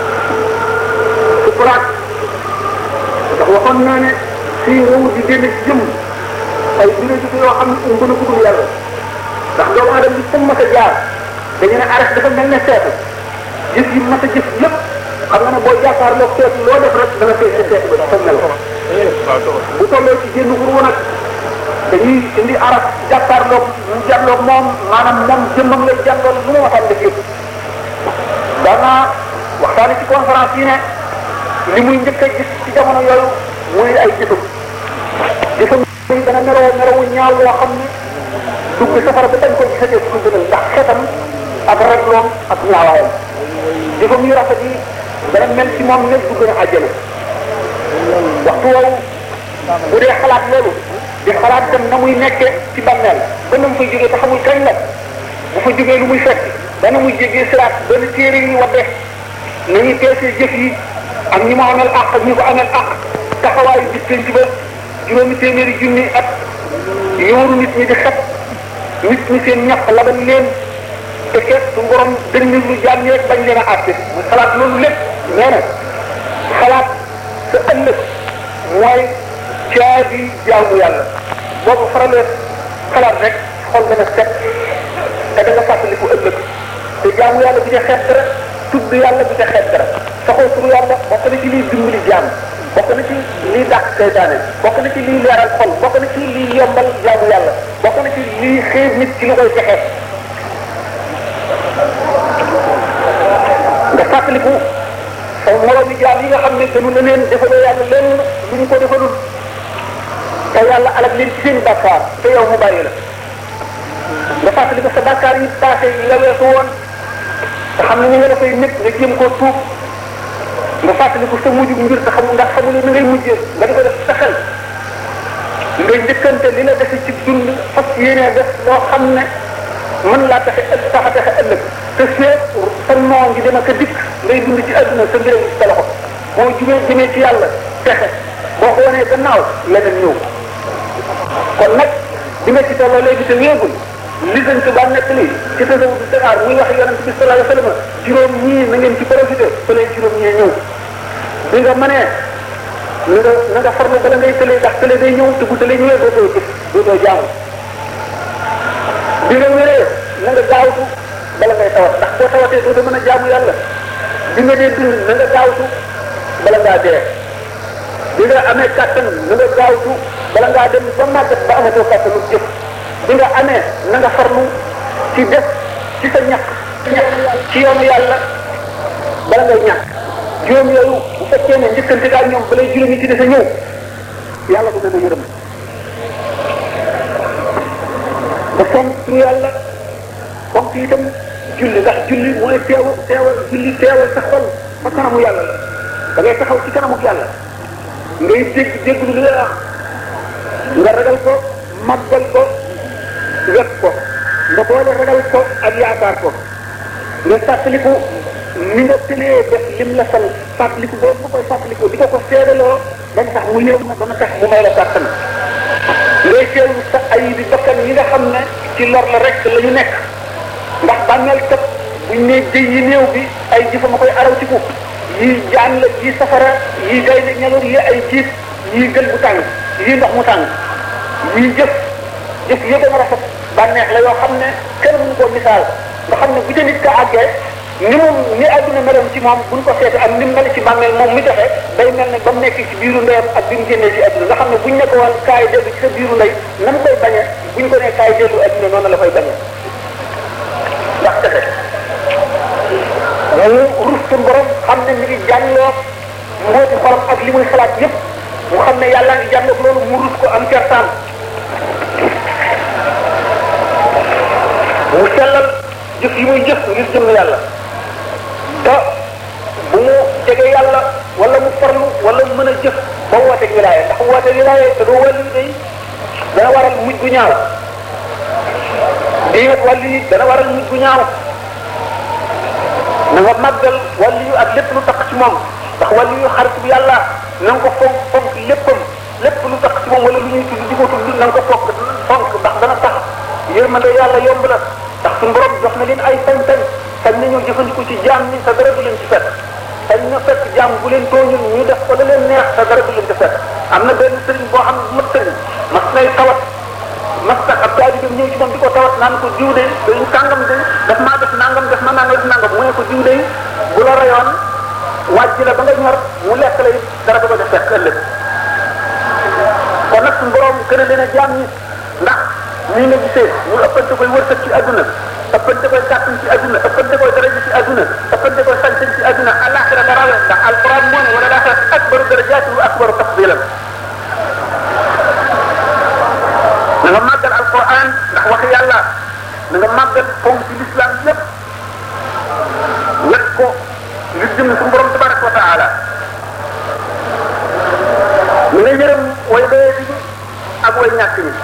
su xalaat ndax waxoon naa ne fii réew di génn ci jëm ay biréjiko yoo xam ne ëmb na guddul yàlla ndax doomu aadama bi fu mu mas a jaar dañu ne arrêt dafa mel ne seetu jëf yi mas a jëf yëpp xam nga ne boo jàkkaarloo seetu loo def rek dana fees seetu ba dafa mel ko bu tolloo ci génn xurwa nag dañuy indi arab jàkkaarloog mu jàlloog moom maanaam moom jëmmam lay jàngal lu mu waxtaan def yëpp daanaa waxtaane ci conférence yi ne li muy njëkk a gis ci jamono yooyu muy ay jëfam jëfam yi dana meroo merowu ñaaw woo xam ne dugg safara ba dañ ko gisatee su gënal ndax xetam ak ragloom ak ñaawaayam jëfam yu rafet yi dana mel ci moom ne dugg na àjjana waxtu woowu bu dee xalaat loolu di xalaat dem na muy nekkee ci bàmmeel ba na mu fay jógee te xamul kañ la bu fa jógee lu muy fekk ba na muy jéggee siraat benn téere yi wadde nañuy peesee jëf yi ak ñi mu amel àq ak ñi ko amel àq taxawaayu bis penc ba juróomi téeméeri junni at yóoru nit ñi di xet nit ñi seen ñax labal leen te ket su borom dënn lu jaam ñi rek bañ leen a àtte mu xalaat loolu lépp nee na xalaat sa ëllëg mooy caabi jaamu yàlla boo ko faralee xalaat rek xol dana set te da nga fàttaliku ëllëg te jaamu yàlla bi ca xeet dara tudd yàlla bi ca xeet dara saxoo turu yàlla bokk na ci liy dimbali jaam bokk na ci liy dàq seytaane bokk na ci liy leeral xol bokk na ci liy yombal jaamu yàlla bokk na ci liy xiir nit ci lu koy fexee nga fàttaliku sa moroom yi jaam yi nga xam ne gënu na leen defaloo yàlla lenn lu ñu ko defalul te yàlla alal leen ci seen bàkkaar te yow mu bàyyi la nga fàttaliku sa bàkkaar yi passé yi la weesu woon te xam ne ni nga dafay nit nga jéem koo tuub nga fàttaliku sa mujj mbir te xam ndax xamuloo ni ngay mujjee nga di ko def sa xel ngay njëkkante li la dese ci dund fas yéenee def loo xam ne mën laa taxe ëllëg tax a taxe ëllëg te seet sa noo ngi dem ak a dikk ngay dund ci àdduna sa mbiram ci sa loxo boo jubee jëmee ci yàlla texe boo ko wanee gannaaw leneen ñëw kon nag di nga ci tolloo léegi te wéegul li dañ ko daan nekk lii ci tasawu bi Dakar muy wax yonent bi sallallahu alayhi wa sallam juróom ñii na ngeen ci profité ba leen juróom ñee ñëw bi nga mënee na nga na nga farlu bala ngay tëlee ndax tëlee day ñëw te bu tëlee ñëwee dootoo jëf dootoo jaamu bi nga wéree na nga gaawtu bala ngay tawat ndax boo tawatee dootoo mën a jaamu yàlla bi nga dee dund na nga gaawtu bala ngaa dee bi nga amee kàttan na nga gaawtu bala ngaa dem ba màggat ba amatoo kàttanu jëf bi nga amee na nga farlu ci def ci sa ñaq ñaq ci yoonu yàlla bala ngay ñàkk juróom yooyu bu fekkee ne njëkkante daal ñoom balay juróom yi ci des a ñëw yàlla ko dana yërëm ba fonk turu yàlla fonk itam julli ndax julli mooy teewal teewal julli teewal sa xol fa kanamu yàlla la da ngay taxaw ci kanamu yàlla ngay dégg dégg lu la wax nga ragal ko màggal ko wet ko nga boole ragal ko ak yaakaar ko nga fàttaliku ni nga tëlee def lim la sant fàttaliku boobu nga koy fàttaliku di ko ko seedaloo dañ tax mu yëw na dana tax mu may la kàttan ngay teewlu sa ay bi bakkan yi nga xam ne ci lor la rek la ñu nekk ndax bàmmeel kat buñ ne jëy yi néew bi ay jëfa ma koy arawtiku yii jaan la yii safara yii gaynde ñaloor yi ay jiit yii gël bu tàng yii ndox mu tàng yii jëf jëf yi gën a rafet bànneex la yoo xam ne kenn mënu koo misaal nga xam ne bu ca nit ka àggee ni mu ni adduna meloon ci moom buñ ko seete ak ni mu mel ci bàmmeel moom mi joxe day mel ne ba mu nekk ci biiru ndeyam ak bi mu génnee ci adduna nga xam ne buñ ne ko woon kaay dellu ci sa biiru ndey na mu koy bañee buñ ko ne kaay dellu adduna noonu la koy bañee ndax texe mu rus suñu borom xam ne mi ngi jàngloo mbooti xolam ak li muy xalaat yépp mu xam ne yàlla ngi jàngloo loolu mu rus ko am kertaan mu sellal jëf yi muy jëf ngir jëm yàlla te bu mu jege yàlla wala mu farlu wala mu mën a jëf ba wooteeg wilaaya ndax wooteeg wilaaya te doo wàllu day dana waral mujj gu ñaaw di wàllu yi dana waral mujj gu ñaaw na nga màggal wàllu yu ak lépp lu tax ci moom ndax wàllu yu xarit bu yàlla na nga ko fonk fonk léppam lépp lu tax ci moom wala lu ñuy tudd di ko tudd na nga ko fonk fonk ndax dana tax yërmande yàlla yomb la ndax suñu borom jox na leen ay sañ-sañ sañ nañoo jëfandiku ci jaam ni sa dara du leen ci fekk sañ na fekk jaam bu leen tooñul ñu def ko la leen neex sa dara du leen ci fekk am na benn sëriñ boo xam ne mat sëriñ mas nay tawat mas nag ab taalibeem ñëw ci moom di ko tawat naan ko jiw de dañu kàngam de daf maa def nangam def ma nangam def nangam mu ne ko jiw de bu la rayoon wàjj la ba nga ñor mu lekk la it dara du ko def fekk ëllëg kon nag suñu borom gën a leen a jaam ñi ndax nii nga gisee ñu ëppante koy wërsëg ci àdduna ëppante koy kàttan ci àdduna ëppante koy daraja ci àdduna ëppante koy sañ-sañ ci àdduna alaxira la rawe ndax alquran moo ne wala alaxira akbaru darajaati wa akbaru tafdilan na nga màggal alquran ndax wax yàlla na nga màggal fonk ci l'islam yépp wet ko ngir jëm suñu borom tabaraka wa taala mi nga yërëm way doye bi ak way ñàkk ñi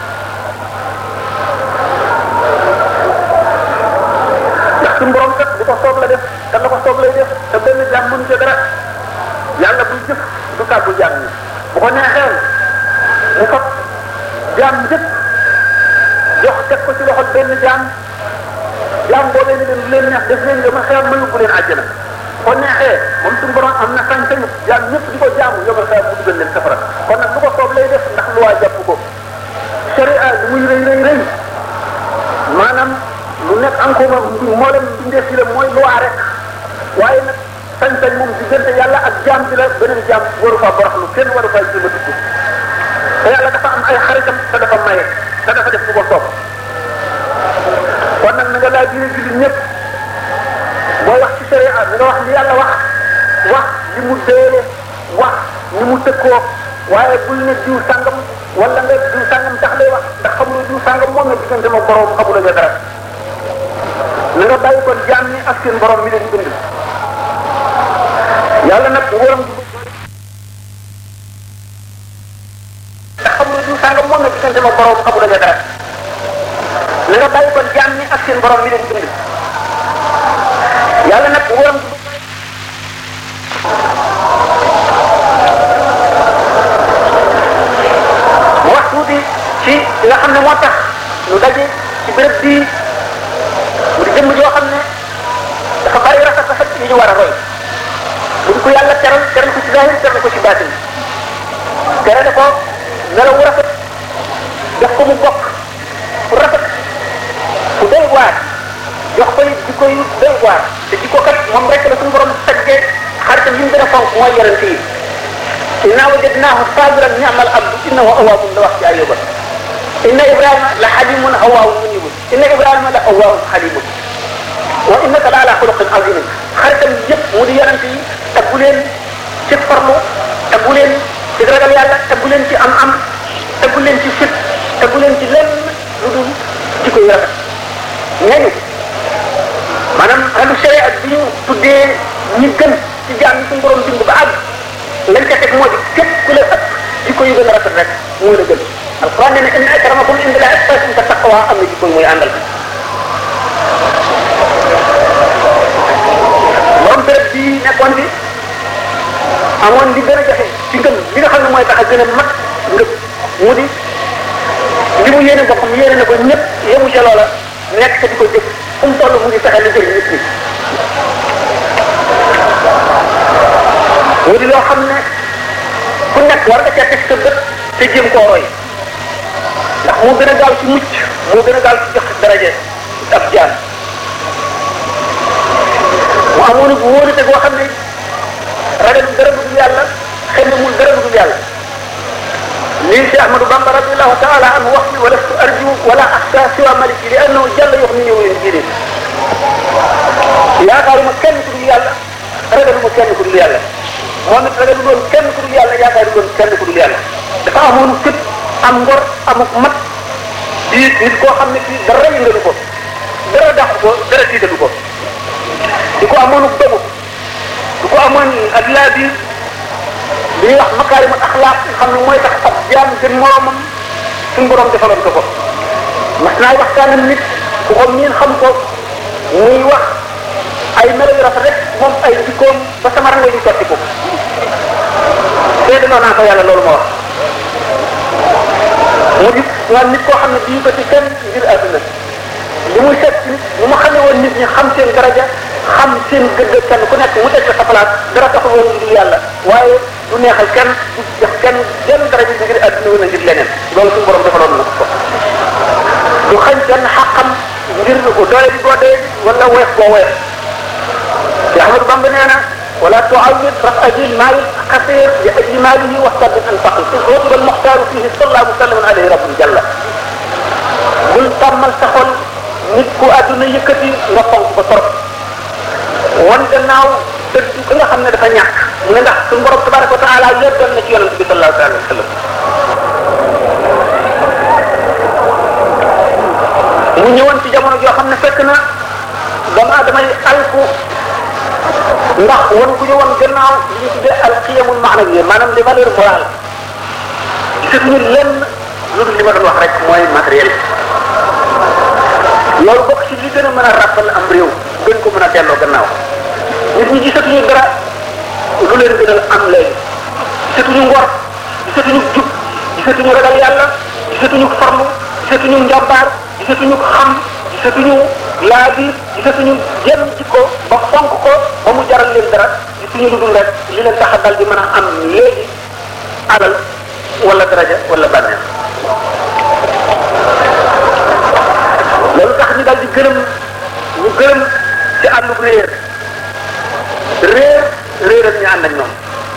ndax suñu borom kat bu ko soob la def te la ko soob lay def te benn jaam mënu ca dara yàlla buy jëf du kàddu jaam ñi bu ko neexee mu fab jaam njëkk jox teg ko ci loxo benn jaam jaam boobee ni leen lu leen neex def leen nga ma xeer ma yóbbu leen àjjana ko neexee moom suñu borom am na sañ-sañu jaam ñëpp di ko jaamu yomal xeer mu dugal leen safara kon nag lu ko soob lay def ndax lu waa jàpp ko sharia li muy rëy rëy rëy encore moo leen bindee fi la mooy loi rek waaye nag sañ-sañ moom diggante yàlla ak jaam bi la beneen jaam waru faa boroxlu kenn waru faa jéem a dugg te yàlla dafa am ay xaritam te dafa maye te dafa def lu ko soob kon nag na nga laa biir jullit ñëpp boo wax ci sharia na nga wax li yàlla wax wax li mu déele wax ni mu tëkkoo waaye bul ne diw sàngam wala nga diw sàngam tax lay wax ndax xamuloo diw sàngam moom la diggante ma borom xamuloo nga dara na nga bàyyi kon jaam ñi ak seen borom mi leen bind yàlla nag nguuram gi ndax xamuloo diw sàngam moom la diggante ma borom xamuloo nga dara na nga bàyyi kon jaam ñi ak seen borom mi leen bind yàlla nag nguuram gi mu wax tuuti ci li nga xam ne moo tax ñu daje ci béréb bii mu di jëmm joo xam ne dafa bari rafet rafet yi ñu war a roy buñ ko yàlla teral teral ko ci zahir teral ko ci baatin terale ko melaw wu rafet def ko mu bokk fu rafet fu doy waar jox ko it jikko yu doy waar te jikko kat moom rek la suñu borom taggee xaritam yi mu gën a fonk mooy yonent yi inna wajadnaahu sabiran ni'mal abdu innahu awwabun la wax ci ayuba inna ibrahima la xalimun awwaabun munibun inna ibrahima la awwaabun xalimun wa innaka la ala xuluqin azimin xaritam yëpp mu di yonent yi taggu leen ci farlu taggu leen ci ragal yàlla taggu leen ci am-am taggu leen ci fit taggu leen ci lenn lu dul jikko yu rafet ñooñu maanaam ahlu sharia bi ñu tuddee ñi gën ci jaam yi suñu borom bind ba àgg lañ ca teg moo di képp ku la ëpp jikko yu gën a rafet rek moo la gën alquran nee na inna akramakum inda llahi atqakum te taqwa am na jikko yu muy àndal borom béréb bii nekkoon fi amoon li gën a jafe ci ngëm li nga xam ne mooy tax a gën a mat ngëm mu di li mu yéene boppam yéene na ko ñëpp yemu ca loola nekk te di ko jëf fu mu toll mu ngi fexe lu jëriñ nit ñi mu di loo xam ne ku nekk war nga cee teg sa bët te jéem koo roy ndax moo gën a gaaw ci mucc moo gën a gaaw ci jox daraje ab jaan mu amoon bu wóolute goo xam ne ragal dara dugg yàlla xëy na mul dara dugg yàlla lii si Ahmadou Bamba radiallahu taala anhu wax ni wala su arju wala axsa siwa maliki li annahu jalla yox ni ñëw leen jiide yaakaaruma kenn ku dul yàlla ragaluma kenn ku dul yàlla moom it ragal loolu kenn ku dul yàlla yaakaar loolu kenn ku dul yàlla dafa amoon fit am ngor amuk mat di nit koo xam ne kii dara yëngalu ko dara dàqu ko dara tiitalu ko di ko amoon dogu di ko amoon ak laa biir li ñuy wax makaarimul axlaaq nga xam ne mooy tax ab jaam gën moroomam suñu borom defaloon ko ko mas naa waxtaan ak nit ku ko miin xam ko muy wax ay melo yu rafet rek moom ay jikkoom ba sama rango ñu sotti ko seede naa ko yàlla loolu ma wax mu di waa nit koo xam ne bii ko ci kenn ngir àdduna li muy seet ci nit lu mu xamee woon nit ñi xam seen daraja xam seen gëdd kenn ku nekk mu teg sa place dara taxul woon ngir yàlla waaye du neexal kenn du jox kenn jenn daraja ngir àdduna wala ngir leneen loolu suñu borom defaloon na ko du xañ kenn xaqam ngir doole di boo dee wala weef boo weef te Ahmadu Bamba nee na ولا تعود رفع ذي المال القصير لاجل ماله واحتج ان فقر اذ غضب المختار فيه صلى الله وسلم عليه رب جل bul tàmmal sa xol nit ku àdduna yëkkati nga fonk ko trop wan gannaaw dëgg ki nga xam ne dafa ñàkk mu ne ndax suñu borom tabaraka wa taala yëggal na ci yonente bi sallallahu alayhi wa sallam mu ñëwoon ci jamono joo xam ne fekk na doomu aadama yi alku ndax wan ku ñu wan gannaaw li ñu tuddee al qiyamul maanawiya maanaam les valeurs morales gisatuñu lenn lu dul li ma doon wax rek mooy matériel loolu bokk ci li gën a mën a ràppal am réew gën ko mën a delloo gannaaw nit ñi gisatuñu dara lu leen gënal am léegi gisatuñu ngor gisatuñu jub gisatuñu ragal yàlla gisatuñu farlu gisatuñu njàmbaar gisatuñu xam gisatuñu laa bi gisatuñu jenn jikko ba fonk ko ba mu jaral leen dara gisuñu lu dul rek li leen tax a dal di mën a am léegi alal wala daraja wala bànneex loolu tax ñu dal di gërëm ñu gërëm ci àndub réer réer réeral ñu ànd ak ñoom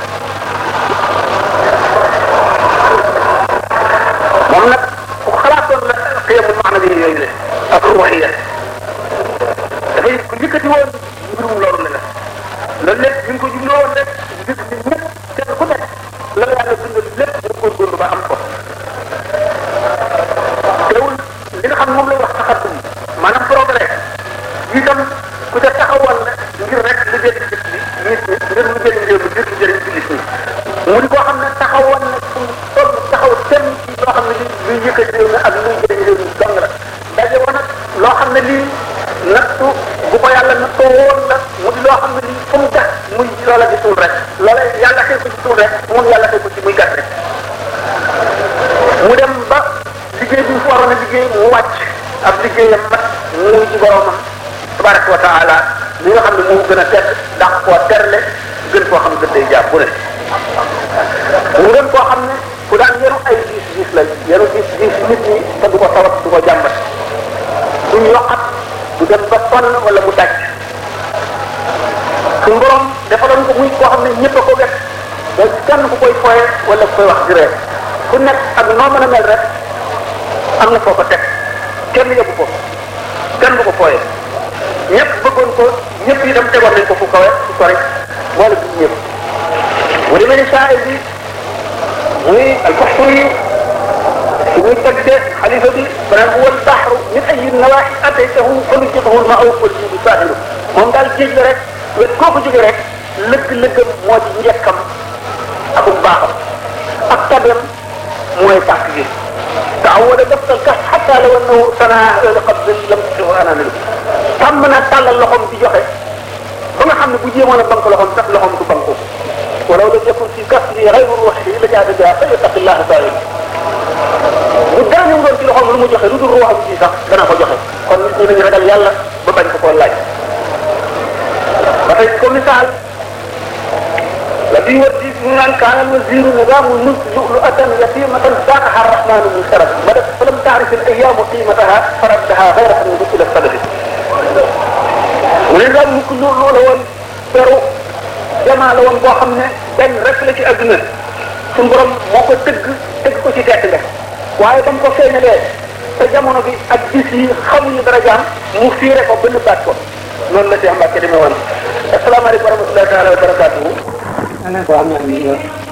moom nag ku xalaatoon la xiyamul maana bi yooyu le ak ruwaxiya dafay ku yëkkati woon mbirum loolu la loolu lépp ñu ngi ko jubloo woon rek gis ni ñëpp kenn ku nekk la la yàlla bindal lépp nga góorgóorlu ba am ko teewul li nga xam moom lay wax taxatum maanaam progrès itam ku ca taxawal la ngir rek lu jëriñ dëkk bi nit ñi ngir lu jëriñ réew mi ngir lu jëriñ jullit ñi mu di koo xam ne taxawal na fu mu toll taxaw tem ci loo xam ne li luy yëkkati réew mi ak luy jëriñ réew mi dong la daje woon nag loo xam ne lii nattu bu ko yàlla nattoo woon la mu di loo xam ne lii fu mu gas muy loola di suul rek loola yàlla xëy ko ci suul rek moom yàlla xëy ko ci muy gas rek mu dem ba liggéey bi mu fi waroon a liggéey mu wàcc ab liggéeyam mat mu ci boromam tabaraka wa taala li nga xam ne moo gën a tedd ndax koo terle gën koo xam ne gën day jàpp bu ne mu gën koo xam ne ku daan yenu ay diis diis la yenu diis diis nit ñi te du ko tawat du ko jàmbat duñ yokkat du dem ba sonn wala mu daj suñu borom defaloon ko muy koo xam ne ñëpp a ko wet donc kenn ku koy foye wala ku koy wax di ree ku nekk ak noo mën a mel rek am na foo ko teg kenn yóbbu ko kenn du ko fooye ñëpp bëggoon ko ñëpp yi dem tegoon nañ ko fu kawe fu sori boole bi ñëpp mu demee ni saa bi muy alfaxtur yi su muy tagde xalifa bi banaan huwa albaxru min ayi nawaaxi ataytahu falujjatahu lma aw wal jibu saahiru moom daal géej la rek wet koo ko jóge rek lëgg-lëggam moo ci njekkam ak baaxam ak tabem mooy tàkk gi تعود دفت الكف حتى لو انه سنة قبل لم تشوف انا منه تم na tàllal loxoom di joxe ba nga xam ne bu jéemoon a bank loxoom sax loxoom du banku ولو لم يكن في كفه غير الروح لجاد بها فليتق الله تعالى bu dara ñëw doon ci loxoom lu mu joxe lu dul ruuxam ci sax dana ko joxe kon nit ñi nañu ragal yàlla ba bañ ko koo laaj ba tey ko misaal الذي يودي من كان الوزير نظام الملك لؤلؤة يتيمة ساقها الرحمن من شرف بدت فلم تعرف الأيام قيمتها فردها غير أن إلى الصدر ونظام الملك لؤلؤ لون pero jamaa la woon boo xam ne benn rek la ci àdduna suñu borom moo ko tëgg tëgg ko ci tedd nga waaye ba mu ko feeñalee te jamono bi ak bis yi xamuñu dara jaam mu fiire ko ba nëbbaat ko noonu la Cheikh Mbacke demee woon asalaamaaleykum wa rahmatullahi taala wa barakatuhu ana ko am na